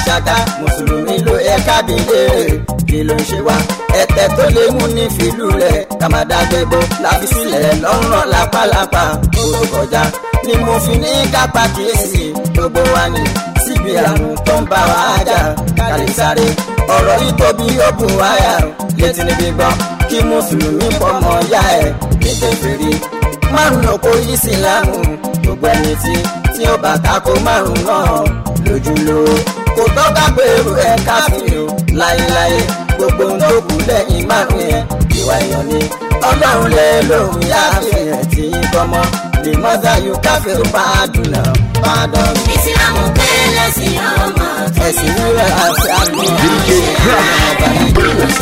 ṣáká mùsùlùmí ló yẹ kábílẹ̀ kí ló ń ṣe wá ẹ̀tẹ̀ tó lè mú ní fìlú rẹ̀ kàmádàgbébó láfi sílẹ̀ lọ́rùn lápálápá ó tó kọjá ni mo fi ní kápá kíyèsí gbogbo wa ní síbi àrùn tó ń bá wa jà kálí sáré ọ̀rọ̀ yìí tóbi ó bù wáyà létí níbi gbọ́ kí mùsùlùmí pọ̀ mọ́ yá ẹ̀ ní kèfèrí márùn òkò ìsìlámù gbogbo ẹni tí tí ó bá tako márùn náà lójúlówó kò tọ́ka pẹ̀lú ẹ̀ káfíìn o láyéláyé gbogbo ohun tó kù lẹ́yìn márùn yẹn ìwà èèyàn ni ọlọ́run lè lòun yá àfihàn tí yín kọ́mọ́ lè mọ́tà yóò káfíìn bá a dùn náà bá a dán. ìsìlámù pé lẹ́sìn ọmọ tó ẹ̀sìn rírẹ̀ àti àgbọ̀n DJ Crash.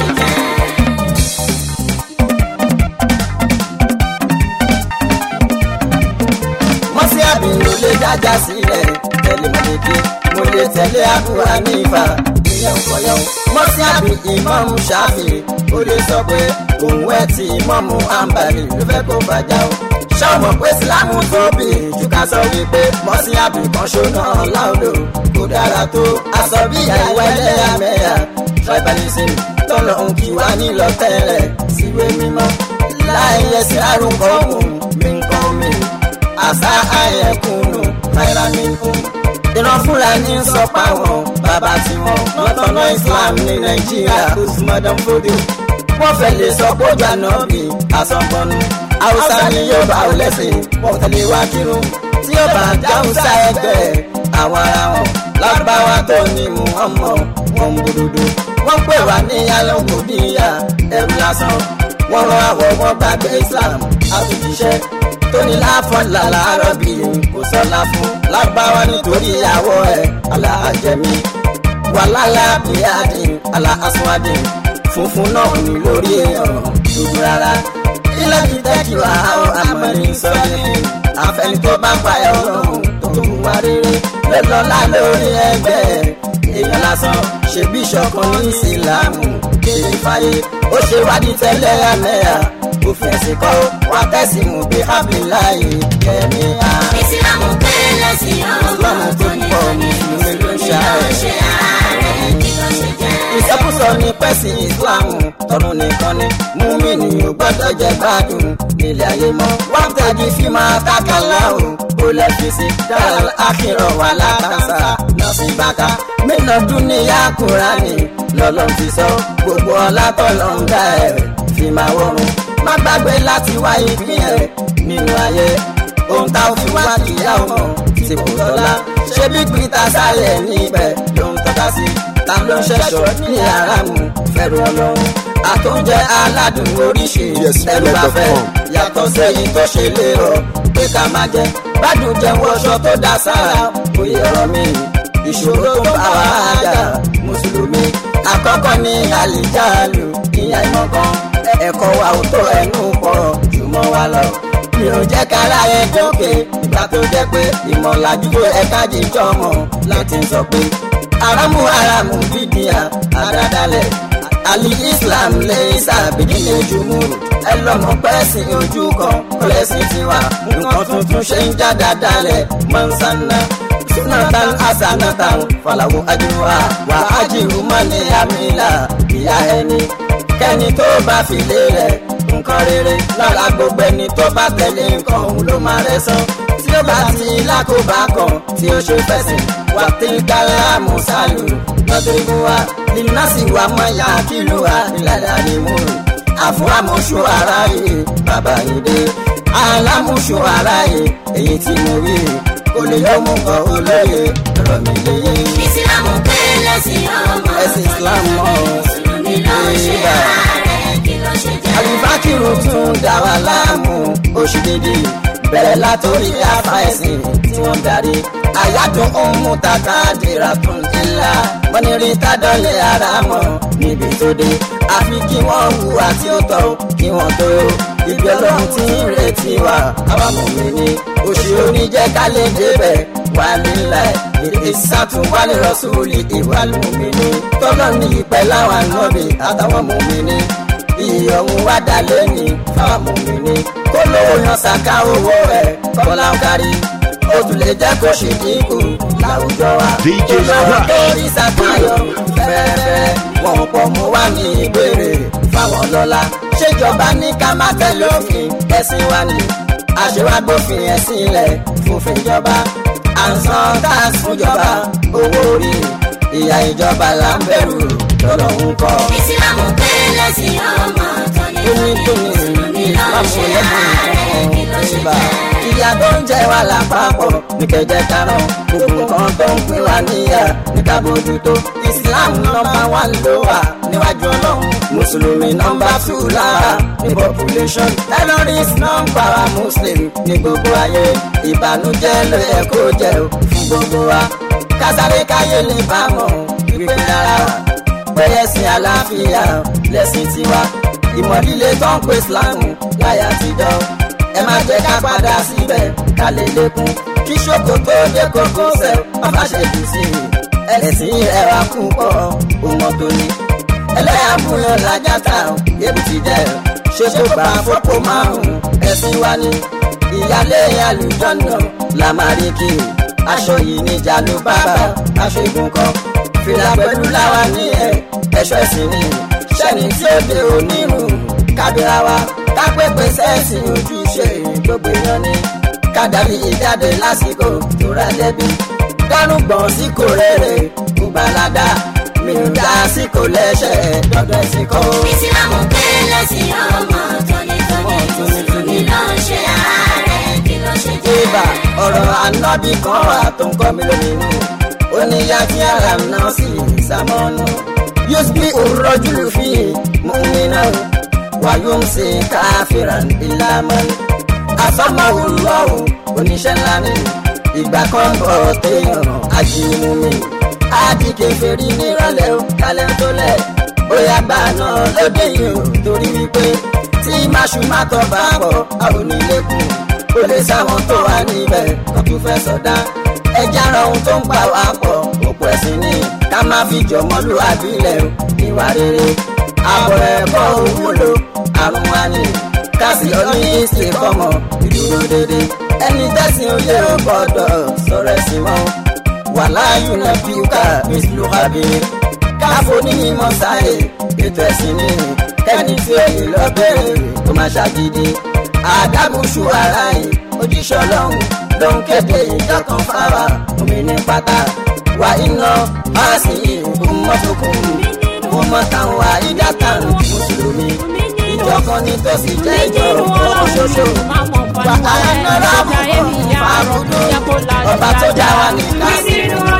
mọ́sí àbí ló lè dájà sílẹ̀ tẹ̀lé mọ̀lẹ́bí mo lè tẹ̀lé àbúrò nífà ìyẹn kọ̀yọ́ mọ́sí àbí ìmọ̀mù ṣáfì ó lè sọ pé òun ẹ̀ tí ìmọ̀mù àǹbàlì ló fẹ́ kó bàjá o ṣọ́ọ̀mọ̀ pé sílámù tóbi jù ká sọ wípé mọ́sí àbí kan ṣóná láòlò kò dára tó aṣọ bí àìwá ẹlẹ́yàmẹ̀yà tribalism tọ́lọ̀ ń kí wá nílọ tẹ́lẹ̀ síwé mímọ́ láì yẹsẹ̀ àrùn kan òun mi ń kọ́ mi àṣà àyẹ̀kùnù náíràmíkùn. ìran fúlàní ń sọ páwọn bàbá tiwọn lọ́tọ̀nà islam ní nàìjíríà usman fodio. wọ́n fẹ́ lè sọ kójú ànábì àsọ̀gbọ́nù. haúsá ni yóò bá ò lẹ́sìn wọ́n tẹ̀lé wá kírun. tí yóò bá dáhùsá ẹgbẹ́ àwọn ará wọn lágbáwá tó ní muhammad wọn ń gbódòdó. wọ́n pè wá ní alọ́kùnrin ẹ̀rù lásán. wọ́n rán àwọ̀ wọn gbàgbé islam àtúntíṣẹ́ tóní láfọ̀n làlá rọ̀bì kò sọ́lá fún lágbáwá nítorí ìyàwó ẹ̀ aláàjẹmí wàlálà bíyàdì aláàsùnwádì funfun náà ní lórí èèyàn dúdú rárá ilé ti tẹ́kì wá ó àmọ́ni sọ́yìn àfẹni tó bá pa ẹ̀ ọlọ́run tó ń wá rere lọ́lọ́lá lórí ẹgbẹ́ èèyàn lásán ṣe bíṣọ̀kan ní ìsìlámù kéde fáyé ó ṣe wádìí tẹ́lẹ̀ àmẹ́yà òfin ẹ̀sìn kọ́ wá tẹ̀sí mú bí abiláyé kẹ́mi á. ìsìlámù pé lẹ́sìn ọmọ tó ní mùsùlùmí ló ń ṣe ààrẹ kí ló ṣe jẹ́. ìṣàkóso ní pẹ́sì ìsìláàmù tọrùn nìkan ni múmìnì ò gbọ́dọ̀ jẹ gbádùn nílẹ̀ ayé mọ́. wọ́n tẹ̀jú fi máa kákàlá o kó lè fi sí dáhàl àkìrọ̀ wà látàṣà náà sí bàtà. mélòó dúníyà kúránì lọ́lọ́ fi sọ gbogbo ọlá tọ́lọ́ ń dá ẹ̀ fi máa wọ́run. má gbàgbé láti wá ìpín ẹ̀ nínú ayé ohun tá ò fi wá kìyà ọmọ tí kò tọ́lá ṣé bí peter sálẹ̀ níbẹ̀ ló ń tọ́ka sí ta ló ń ṣẹ̀ṣọ́ ní aráàmù fẹ́rù ọlọ́run àtúnjẹ aládùn oríṣi Yes, ẹrù bá fẹ́ Melody.com. yàtọ̀ sẹ́yìn tó ṣe lérò pé ká máa jẹ gbádùn jẹun ọṣọ tó dá sára òye ọ̀rọ̀ mi ìṣòro tó bá wà á jà mùsùlùmí àkọ́kọ́ ní àlìjáàlù ìyá ìmọ̀kan ẹ̀kọ́ wa ò tó ẹnu pọ̀ jùmọ̀ wa lọ mi ò jẹ́ kára ẹ jókè ìgbà tó jẹ́ pé ìmọ̀lájú ẹ̀ka jíjọ́ mọ̀ láti sọ pé aramu aramu bídíà àdádálẹ̀ àlì islam lè sàbídí lè jùmúrù ẹ lọ́mọ pẹ́ẹ́sì ojú kan pẹ́ẹ́sì tiwa nǹkan tuntun ṣe ń já dáadáalẹ̀ mọ̀nsánná sunatan asanatan falawo ajiwa wa ajiru mani amila ìyá ẹni kẹ́ni tó bá fi lé rẹ̀ nǹkan rere lára gbogbo ẹni tó bá tẹ̀lé nǹkan òun ló máa rẹ̀ sán tí ó bá ti lákòbá kan tí ó ṣe fẹ̀sìn wà tí kálá mùsàlù lọ́dúnrún wa nínásì wa mọ̀ yá kìlú wa ìlànà ìmú àfún àmọ̀ṣù ara yìí bàbá yìí dé alámùṣù ara yìí èyí tí mo rí kò lè yọ mú kan olóye ọ̀rọ̀ mi lè yé ìsìlámù pé lẹ́sìn ọmọ ẹ̀sìn islam mọ́ mùsùlùmí ló ń ṣe ààrẹ kí ló ṣe jẹ́. alifakiru tún dá wa láàmú oṣù dédé bẹ̀rẹ̀ látòrí afa ẹ̀sìn tí wọ́n darí àyájọ́ ohun tàkà dìrà tún ńlá wọ́n ní rí tádọ́lẹ̀ ara mọ̀ níbi tó dé àfi kí wọ́n hùwà tí ó tọ́ kí wọ́n tó ibi ọlọ́run tí ń retí wa àwa mọ̀mí ni oṣù oníjẹ́ ká lè débẹ̀ wà nílẹ̀ èdè sátún wálé rọ́sùlì ìwà lùmí ni tọ́lọ́ ní ìpẹ́ láwọn ànábì àtàwọn mọ̀mí ni iye ọ̀hún wá dá lẹ́yìn fáwọn mọ̀mìnì kó lówó yan ṣàká owó rẹ̀ kọ́lá ń kárí ó tún lè jẹ́ kó ṣì dínkù láwùjọ wa. DJ olówó Scratch. tó rí sàkáyọ̀ fẹ́rẹ́fẹ́ wọn pọ̀ mú wá ní ìbéèrè fáwọn lọ́la. ṣèjọba ní ká má tẹ̀lé òfin ẹ̀sìn wa ni àṣewágbófin ẹ̀sìn ilẹ̀ fòfin ìjọba. à ń san tax fúnjọba owó orí ìyá ìjọba là ń bẹ̀rù lọ́lọ́run kọ́. ìsìlámù pé lẹ́sìn ọmọ tó ní Tóní tóní mùsùlùmí ló ń ṣe ààrẹ kí ló ṣe ìbá. jẹ́. Ìyá tó ń jẹ wá lápapọ̀ ní kẹjẹ karùn. Gbogbo nǹkan tó ń pín wá níyà ní ká bójútó. Islam nọmba wán ló wà níwájú ọlọ́run. Mùsùlùmí nọmba tù lára ní population. Terrorist nọmba wa Muslim ní gbogbo ayé. Ìbànújẹ́ ló yẹ kó jẹ o fún gbogbo wa. Kásáré káyé lè bá mọ̀ wípé rárá pẹ̀lẹ́sìn àlàáfíà lẹ́sìn tiwa ìmọ̀líle tó ń pè sílámù láyà àtijọ́ ẹ má jẹ́ ká padà síbẹ̀ ká lè lékún kí ṣòkòtò dé kókó sẹ̀ bàbá ṣe jù sí i ẹlẹ́sìn ẹ̀wà púpọ̀ òmò tó ní ẹlẹ́yàmúyàn làjàtà yébù ti jẹ́ ṣé kó gbà fọ́pọ̀ márùn-ún ẹ̀sìn wa ní ìyálé àlùjọ́nà làmárìkì aṣọ yìí níjà ló bàbá aṣọ ìgùn kan fìlà pẹ̀lú láwa ní ẹ̀ ẹ̀ṣọ́ ẹ̀sìn ni sẹ́ni tí ó dé onírun kábíra wa kápẹ́pẹ́ sẹ́ẹ̀sì ojúṣe gbogbo èèyàn ni kádàrí ìjáde lásìkò tó ra lẹ́bi dárúgbọ̀n sí kò rere kò balada mi ò dá sí kò lẹ́sẹ̀ dọ́dọ̀ ẹ̀sìn kan. ìsìlámù pé lẹ́sìn ọmọ tó ní tó ní mùsùlùmí ló ń ṣe ààrẹ kí ló ṣe jẹ́. ibà ọ̀rọ̀ ànábì kan wà tó ń kọ́ mi lóminú ó ní yàtí ara náà sí ìsámọ́nù yóò bí òrọ́júlù fi múmínà wàyó ń ṣe káfíran ìlàmọ́ àfàmàwò lọ́wọ́ oníṣẹ́ ńlá ni ìgbà kan bọ̀ téèyàn ajínigbé àdìgẹ́ fèrè nírọ̀lẹ́ ó kálẹ̀ tó lẹ̀ bóyá gbà náà lóde yìí ó torí wípé tí máṣúmátọ̀ bá pọ̀ àwọn onílẹ̀kùn ó lè sáwọn tó wà níbẹ̀ tó tún fẹ́ sọdá ẹja ara ohun tó ń pa wá pọ̀ òpó ẹ̀sìn ni ká má fi jọmọ́lú àbílẹ̀ o ìwà rere àbọ̀ ẹ̀kọ́ òwúlò àrùn wa ni kásì ọdún ìsìn kọ́mọ ìdúró dédé ẹni tẹ́sìn oyè ò gbọ́dọ̀ sọ̀rọ̀ ẹ̀sìn mọ́ wàláyù náà bí ká mísìlú kábíyé káfó ní ìmọ̀ sáyé ètò ẹ̀sìn ni kẹ́ni tí ó yìí lọ bẹ̀rẹ̀ tó máa ṣàgídí àdágúnṣu ara yìí ojúṣe ọlọ́run ló ń kéde ìjọkan fáwa omi ní pátá wà iná máa sì ìhùmọ́tókùn ìhùmọ́tàwọn wà ìdátàn mùsùlùmí ìjọkan ní tó sì jẹ́ ìjọ ọ̀kan ṣoṣo wà á nọ́ra àbùkù fàrúdù ọba tó dá wa ní kásì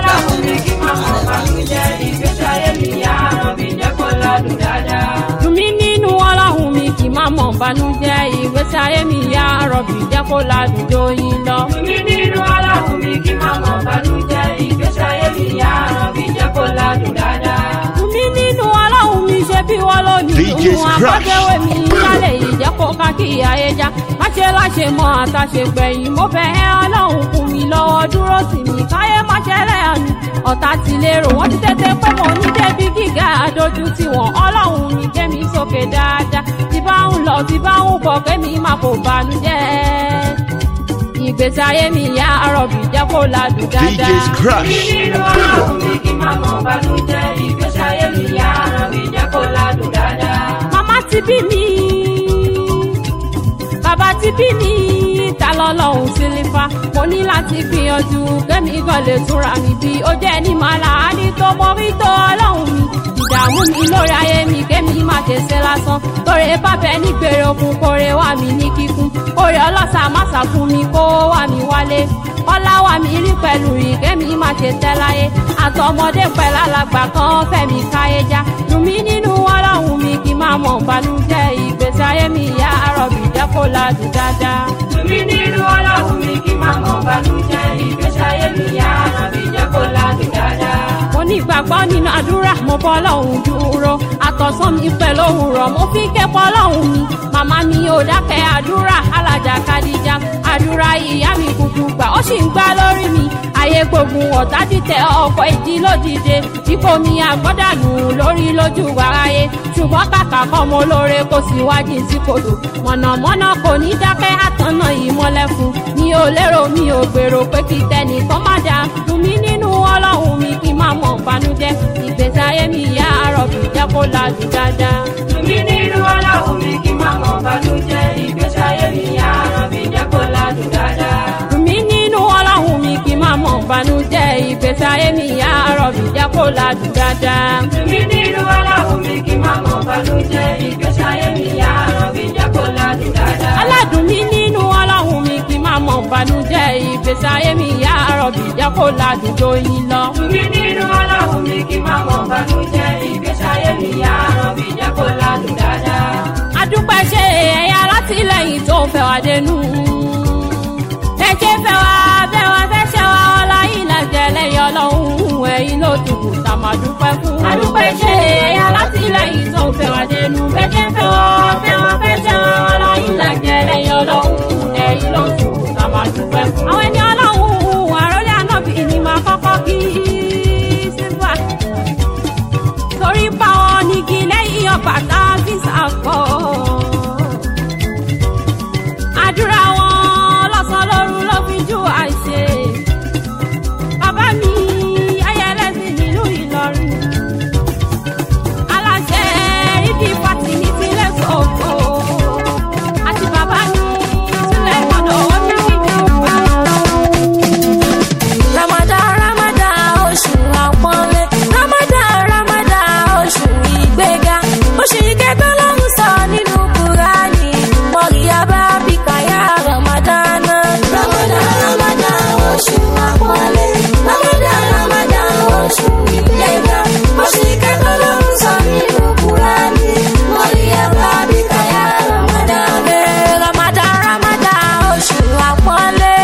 Dùnmí nínú ọlọ́run mi kì máa mọ̀ bánújẹ́ ìgbésí ayé mi yá rọ̀bì jẹ́ kó ládùn jóyin lọ. Dùnmí nínú ọlọ́run mi kì máa mọ̀ bánújẹ́ ìgbésí ayé mi yá rọ̀bì jẹ́ kó ládùn dáadáa. Dùnmí nínú ọlọ́run mi ṣe bí wọ́n ló ní DJ ìhun Scratch. àkọ́jẹ́wé mi lálẹ́ yìí jẹ́ kó ká kí ayé já. Má ṣe láṣẹ mọ́ àtàṣe gbẹ̀yìn mo fẹ́ ẹ́ ọlọ́run kún mi lọ́wọ́ dúró sí mi káyé má ṣẹlẹ̀ àmì ọ̀tá ti lérò wọ́n ti tètè pé mo ní débi gíga àdójú tí wọ́n ọlọ́run ní kémi sókè dáadáa tí bá ń lọ tí bá ń bọ̀ kémi má kó banújẹ́ ìgbésí ayé mi yá rọ̀bì jẹ́ kó ládùn dáadáa. DJ Scratch. nínú ọlọ́run mi kí má mọ̀ banújẹ́ ìgbésí ayé mi yá rọ̀bì jẹ́ kó ládùn dáadáa. màmá ti bí mi bàbá ti bí mi ta lọ́lọ́run sílífà mo ní láti gbìyànjú kẹ́mi gan lè túnra mi bí ó jẹ́ ní màlá ní tó mọ rí tó ọlọ́run mi ìdààmú mi lórí ayé mi kẹ́mi má ṣe ṣe lásán torí bábẹ́ ní gbèrè okun kórè wà mí ní kíkún orí ọlọ́sà má sà fún mi kó wà mí wálé ọlá wà mí rí pẹ̀lú rí kẹ́mi má ṣe tẹ́ láyé àtọmọdé pẹ̀lú alàgbà kan fẹ̀mí káyé já dùn mí nínú ọlọ́run mi kí má mọ̀ balùjẹ́ ìgbésí ayé mi yá àrọ̀bì jẹ́ kó ládùn dáadáa. dùn mí nínú ọlọ́run mi kí má mọ̀ balùjẹ́ ìgbésí ayé mi yá àrọ̀bì jẹ́ kó ládùn dáadáa. mo ní ìgbàgbọ́ nínú àdúrà mo bọ́ lọ́hùn dúró àtọ̀sán mi pẹ̀lú òwúrọ̀ mo fi kẹ́kọ̀ọ́ lọ́hùn mi màmá mi ò dákẹ́ àdúrà alájà kadija àdúrà ìyá mi kúkú gbà ó sì ń gbá lórí mi ayé gbógun ọ̀tá dìtẹ̀ ọkọ̀ ìdí lódìde ipò mi àgbọ́dànù lórí lójú wáráyé ṣùgbọ́n kàkà kọ́ mo lóore kó sì wájú sí kodò mọ̀nàmọ́ná kò ní dákẹ́ àtọ̀nà ìmọ̀lẹ̀ fún mi ò lérò mi ò gbèrò pé kí tẹnìkan má dáa fún mi nínú ládùn dáadáa. Tùmí nínú ọlọ́run mi kí má mọ̀ bànújẹ́ ìgbésí ayé mi yá àbí jẹ́ kó ládùn dáadáa. Tùmí nínú ọlọ́run mi kí má mọ̀ bànújẹ́ ìgbésí ayé mi yá àrọ̀bì jẹ́ kó ládùn dáadáa. Tùmí nínú ọlọ́run mi kí má mọ̀ bànújẹ́ ìgbésí ayé mi yá àrọ̀bì jẹ́ kó ládùn dáadáa. aládùn mi nínú ọlọ́run mi kí má mọ̀ bànújẹ́ ìgbésí ayé mi yá àrọ̀bì jẹ́ kó ládùn lóyún lọ. Tùmí nínú ọlọ́run mi kí má mọ̀ bànújẹ́ ìgbésí ayé mi yá àrọ̀bì jẹ́ kó ládùn dáadáa. adúpẹ́ ṣe ẹ̀yà látìlẹ́yìn tó fẹ́ wá dénú. ẹ ṣe fẹ́ wá bẹ́ wá fẹ́ ṣe wá ọlá yìí lẹ́jẹ̀ lẹ́yìn ọlọ́run ẹ̀yìn ló dùkú tá a máa dúpẹ́ fún. adúpẹ́ ṣe ẹ̀yà látìlẹ́yìn tó fẹ́ wá dénú. ẹ ṣe fẹ́ wá bẹ́ wá fẹ́ ṣe wá ọlá yìí lẹ́jẹ̀ lẹ́yìn ọlọ́run ẹ̀yìn ló dùkú tá a máa dúpẹ́ fún. àwọn ẹni ọlọ́run àròlé ànábì ni máa kọ́kọ́ kí sílvà torí báwọn nígi lẹ́yìn ọgbà tá a fi sàkọ́. àdúrà wọn lọ́sàn-án lóru ló fi jú àìṣe. bàbá mi ayẹlẹ́sìn nílùú ìlọrin. aláṣẹ ibi pàtì ní tilẹ̀ sọ̀kò. àti bàbá mi sílẹ̀ gbọ́dọ̀ wọ́n ní ìjọba. Ramadan Ramadan oṣù àpọ́nlé Ramadan Ramadan oṣù ìgbéga oṣù ìkẹtọ́ lọ́hùn sọ nínú Kúránì mọ̀ríyá bá bí káyà Ramadan. Ramadan Ramadan oṣù àpọ́nlé Ramadan Ramadan oṣù ìgbéga oṣù ìkẹtọ́ lọ́hùn sọ nínú Kúránì mọ̀ríyá bá bí káyà Ramadan. Ramadan Ramadan oṣù àpọ́nlé.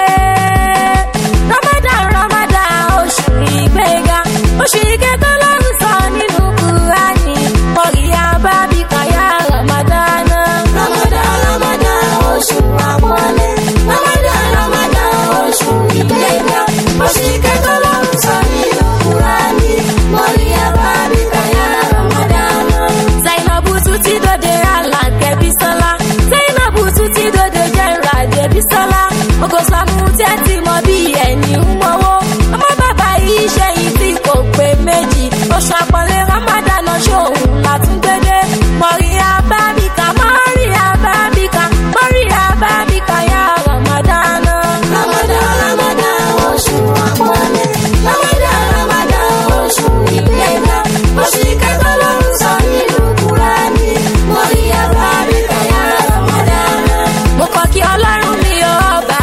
Ramadan Ramadan oṣù ìgbéga oṣù ìkẹtọ́ lọ́run sọ nínú Kúránì mọ̀ríyá bábí káyà Ramadan. Ramadan Ramadan oṣù àpọ́nlé Ramadan Ramadan oṣù ìgbéga oṣù ìkẹtọ́ lọ́run sọ nínú Kúránì mọ̀ríyá bábí káyà Ramadan. Zainabu tún ti dòde Àlàkẹ́ Bísọ́lá Zainabu tún ti dòde Jẹ́ra Débísọ́lá Ogoslamu tẹ́ ti mọ bí ẹni ń mọ́wọ́ ọmọ bàbá yìí ṣẹ́yìn tí kò pé méjì oṣù àpọ̀lé Ramadan ṣòun látúndédé mọ̀ríyá bábíkà mọ̀ríyá bábíkà mọ̀ríyá bábíkà yá Ramadan. Ramadan Ramadan oṣù àpọ̀lé Ramadan Ramadan oṣù ìgbéga oṣù ìkẹta lọ́run sọ nínú Kúránì mọ̀ríyá bábíkà yá Ramadan. mo kọ́ kí ọlọ́run mi ò ọba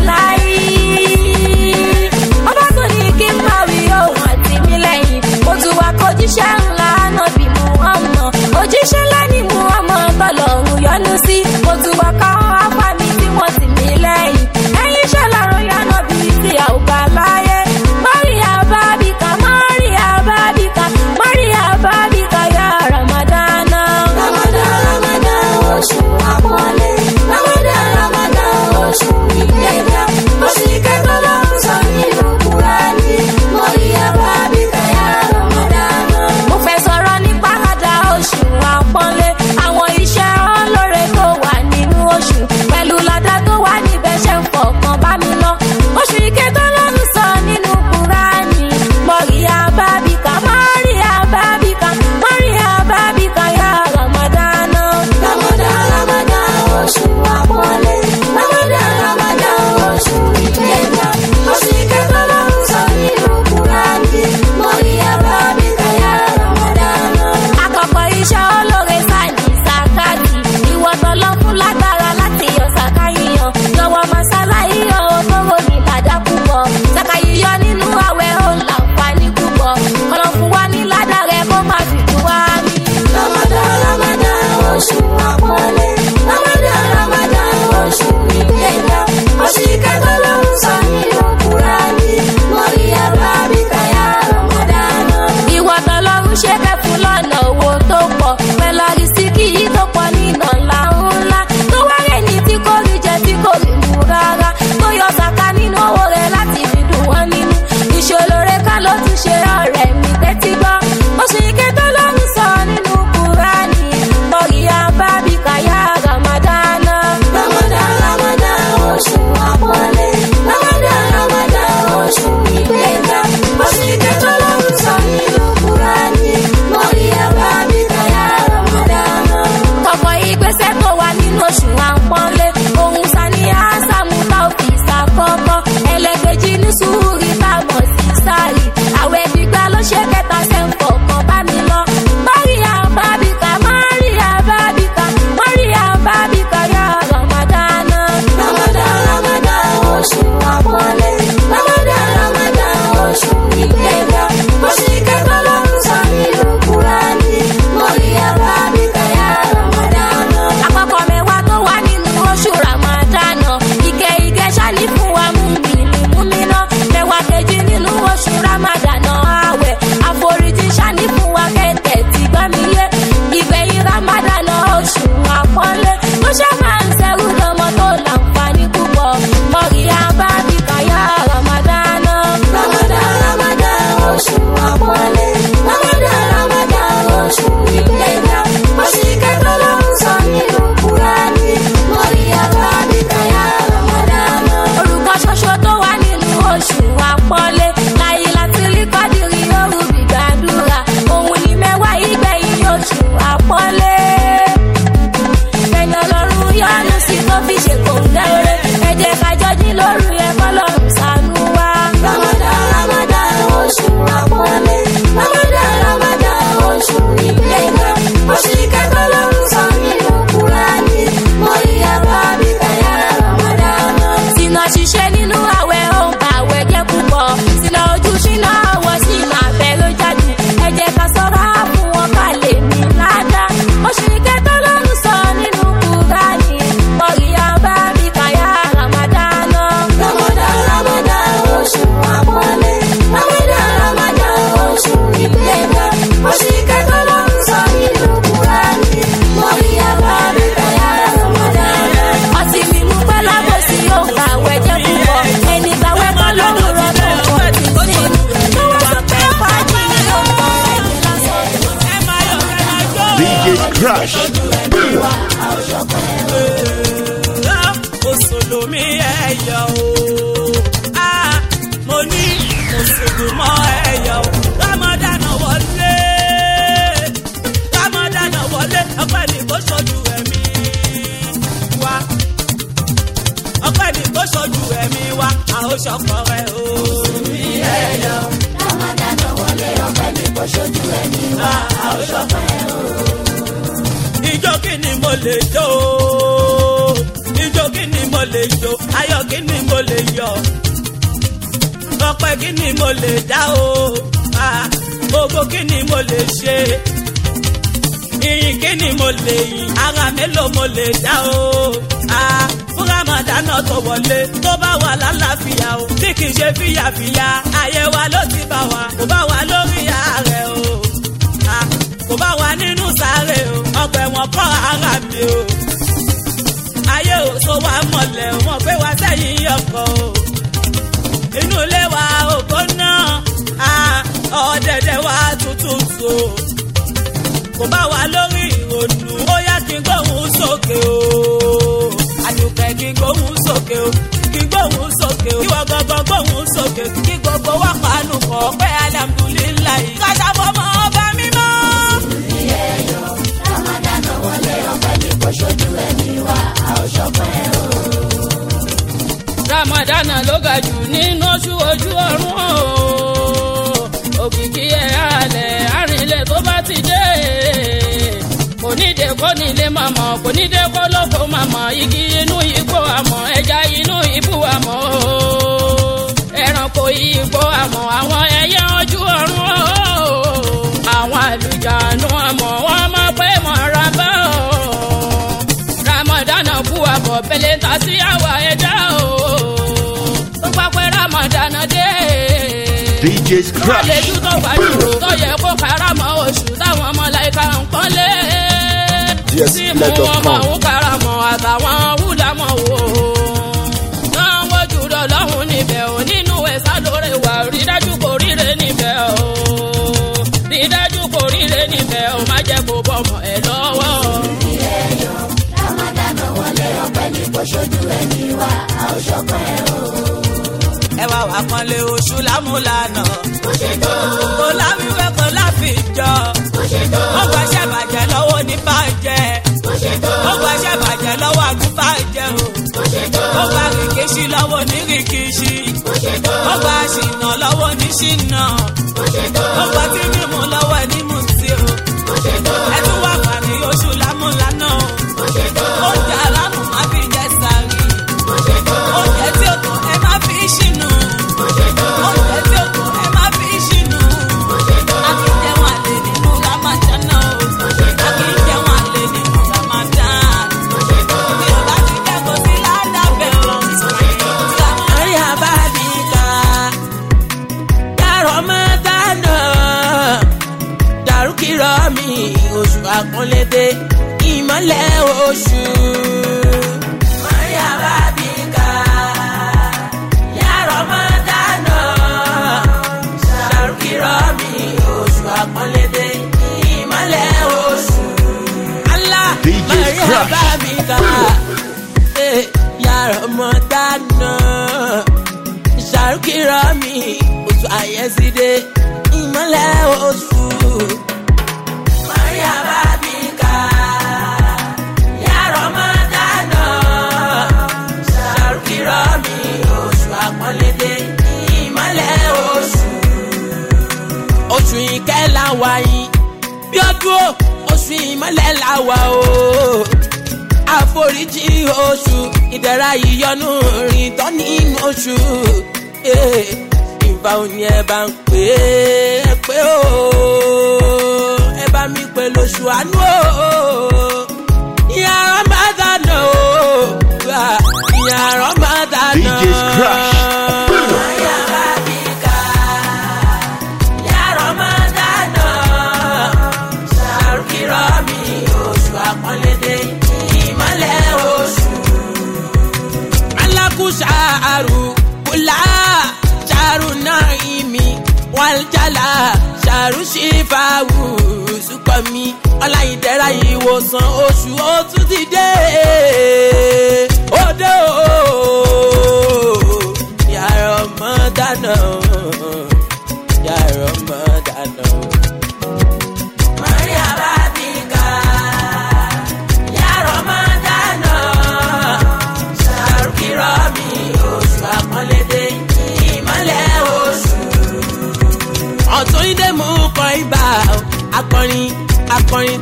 ìláyé ọba tó ní kí n máa wí ohun àti mi lẹ́yìn mo tún wá kojíṣẹ́ ńlá náà bí mu mùsùlùmí ẹ̀yọ̀ o. Ah, mo ní mùsùlùmọ́ ẹ̀yọ̀ o. rámọ́dánà wọlé rámọ́dánà wọlé ọpẹ́ ní kó ṣojú ẹ̀mí wa ọpẹ́ ní kó ṣojú ẹ̀mí wa a ó ṣọkọ rẹ o. mùsùlùmí ẹ̀yọ̀ o. Ramadan wọlé ọpẹ́ ní kò ṣojú ẹni wa, a ó ṣọpẹ́ o. ijó kí ni mo lè jó ijó kí ni mo lè jó ayọ̀ kí ni mo lè yọ̀ ọpẹ́ kí ni mo lè dá o Ah, gbogbo kí ni mo lè ṣe ìyìn kí ni mo lè yìn ara mélòó mo lè dá o Ah, fún ramadana tó wọlé tó bá wà lálàáfíà o tí kì í ṣe fìyàfìyà ayé wa ló ti bá wa kò bá wa lórí ààrẹ o Ah, kò bá wa nínú sáré o ọgbẹ́ wọn kọ́ ara mi o ayé ò so wa mọ̀lẹ́ o wọ́n gbé wa sẹ́yìn ọkọ̀ o inú ilé wa ògbó náà ah, ọ̀dẹ̀dẹ̀ wa tuntun so kò bá wa lórí ìrònú ó yá kí n gbóhùn sókè o àdùkẹ́ kí n gbóhùn sókè o kí n gbóhùn sókè o ìwọ gangan gbóhùn sókè kí gbogbo wa pàánù kọ pé alihamudulilayi kájà fọmọ ọba mímọ́. Ramadan wọlé ọpẹ́ ní kò ṣojú ẹni wa, a ó ṣọpẹ́ o. ramadan ló ga jù nínú oṣù ojú ọrùn o òkìkí ẹ̀ halẹ̀ arìnlẹ̀ tó bá ti dé kò ní dé kó nílé màmá kò ní dé kó lóko màmá igi inú igbó àmọ́ ẹja inú ibú àmọ́ o ẹranko igbó àmọ́ àwọn ẹyẹ ojú ọrùn o àwọn àlùjánu àmọ́ wọn máa pé mọ́ra bá o ramadan kú àbọ̀ pẹ̀lẹ́ ta sí àwa ẹja o tó bá pẹ́ ramadan dé. DJ's wọ́n lè Crush. ju tó bá dúró tó yẹ kó karamọ́ oṣù táwọn ọmọláìka ń pọ́nlé. Yes, tí let mú us wọn come. máa ń karamọ́ àtàwọn wúlámọ̀ wò. náà wojú rẹ̀ lọ́hùn níbẹ̀ ò nínú ẹ̀sà lórí wà rí dájú kò ríre níbẹ̀ o. rí dájú kò ríre níbẹ̀ o má jẹ́ kó bọ́mọ ẹ̀ lọ́wọ́. Ramadan wọlé ọpẹ́ ní kò ṣojú ẹni wa, a ó ṣọpẹ́ o. ẹ wá wà pọ́nlé oṣù lámúlànà Ó ṣe tó, kò láwíwẹ́ kò láfijọ́ ó ṣe tó, ó gbàṣẹ́ bàjẹ́ lọ́wọ́ ní bàjẹ́ ó ṣe tó, ó gbàṣẹ́ bàjẹ́ lọ́wọ́ àgùnbàjẹ́ o ó ṣe tó, ó gba rìkíṣí lọ́wọ́ ní rìkíṣí ó ṣe tó, ó gba ṣìnà lọ́wọ́ ní ṣìnà ó ṣe tó, ó gba tí mímu lọ́wọ́ ní mutí o ó ṣe tó, ẹ tún wà pàdé oṣù lámúlànà o ó ṣe tó, oúnjẹ alámù má fi jẹ sàárì ó ṣe tó, oúnjẹ tí ó tó ẹ má fi ṣìnà ó ṣe tó, oúnjẹ tí ó tó ẹ má fi ṣìnà ó ṣe tó, akíjẹun àlè nínú ramadana o akíjẹun àlè nínú ramadan bí o bá ti kẹ́kọ̀ọ́ sí ládàbẹ̀ o. Maria Babika, ya Ramadan, dàrúkìrọ̀ mi oṣù àpọ́nlédé ìmọ̀lẹ̀ oṣù. Maria Babika, ya Ramadan, dàrúkìrọ̀ mi oṣù àpọ́nlédé ìmọ̀lẹ̀ oṣù. Allah, DJ Maria Crush. Babika eh, ya Ramadan ṣàrùkìrọ̀ mi oṣù àyẹ̀sídé ìmọ̀lẹ̀ oṣù. Maria Babika ya Ramadan ṣàrùkìrọ̀ mi oṣù àpọ́nlédé ìmọ̀lẹ̀ oṣù. Oṣù ìkẹ́lá wáyé bí ọdún o, oṣù ìmọ̀lẹ̀ làwà o àforíjì oṣù ìdẹ̀ra ìyọnu rìn tán nínú oṣù Eh, ìfà òní ẹ bá ń pè é pé o ẹ bá mi pè lóṣù àánú o ìyá Ramadan o Ah, ìyá Ramadan DJ's Crush. Maria Babika, ya Ramadan ṣàrùkìrọ̀ mi oṣù àpọ́nlédé ìmọ̀lẹ̀ oṣù. alákùsà àrù kùlà ṣàrù náà ìmì wàljálà ṣàrù ṣìfàwù sùpàmì ọláyìndẹ́ra ìwòsàn oṣù ó tún ti dé. òde o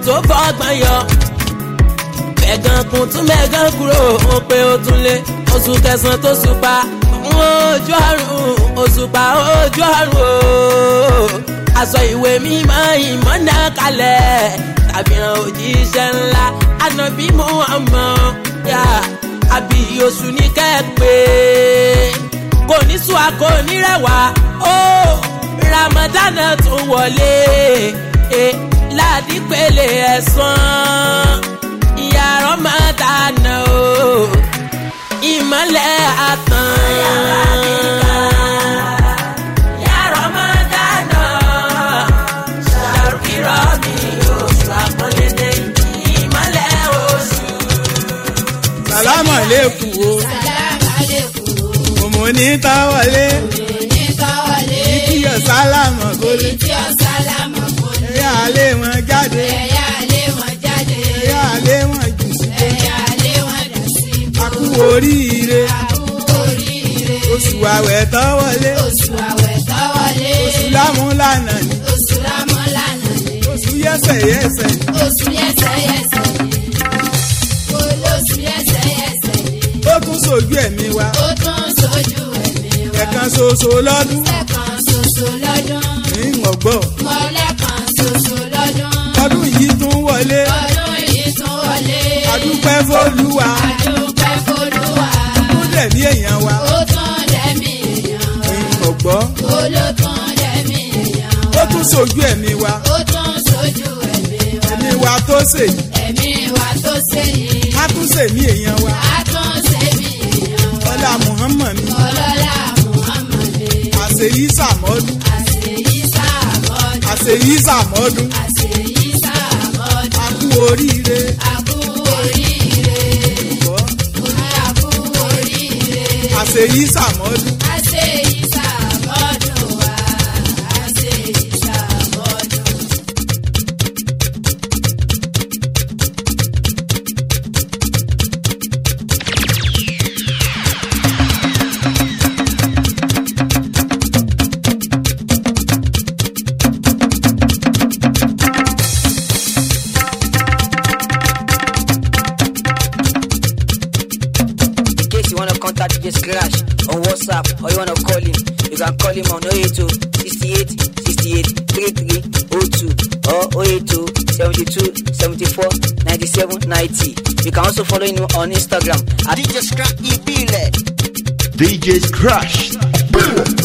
tó fọgbọ́n yọ mẹ́gàn kún tún mẹ́gàn kúrò ó pé ó tún lé oṣù kẹsàn-án tó ṣùpá ojú ọ̀run òṣùpá ojú ọ̀run o aṣọ ìwé mímọ́ ìmọ̀nà kalẹ̀ tàbíran òjíṣẹ́ ńlá ànábì mú ọmọ yá àbí oṣù ní kẹ́ẹ̀pẹ́ kò ní sùn a kò ní rẹwà ó ramadan tún wọlé eh, ládìpẹ̀lẹ̀ ẹ̀sán ìyá ramadan o ìmọ̀lẹ̀ àtàn. Ìyá Ramadan, ṣàrùkìrọ̀ mi oṣù àpọ́nlédè, ìmọ̀lẹ̀ oṣù. sàlámà lẹ́kùn o òmò ní táwọlé kíkíyọ̀ sálámà kólé ẹ̀yà alẹ́ wọn jáde ẹ̀yà alẹ́ wọn jù sí akú oríire oṣù àwẹ̀ tọ́wọlé oṣù lámúlànà ni oṣù yẹ́sẹ̀yẹ́sẹ̀ ó tún sojú ẹ̀mí wa ẹ̀kan ṣoṣo lọ́dún ní ọ̀gbọ́ ọdún yìí tún wọlé adúpẹ́ fólúwa ó dẹ̀ ní èèyàn wa ní ọ̀gbọ́ ó tún sojú ẹ̀mí wa ẹ̀mí wa tó sè á tún sè ní èèyàn wa ọlá muhammad ni àṣeyí sàmọ́dún àṣeyí sàmọ́dún akú oríire ọ̀gbọ́ àṣeyí sàmọ́dún In case you wanna contact DJ Scratch on WhatsApp or you wanna call him, you can call him on 082 68 68 33 02 or 082 72 74 97 90. You can also follow him on Instagram at DJ Scratch Ibile. DJ's Crash. Boom.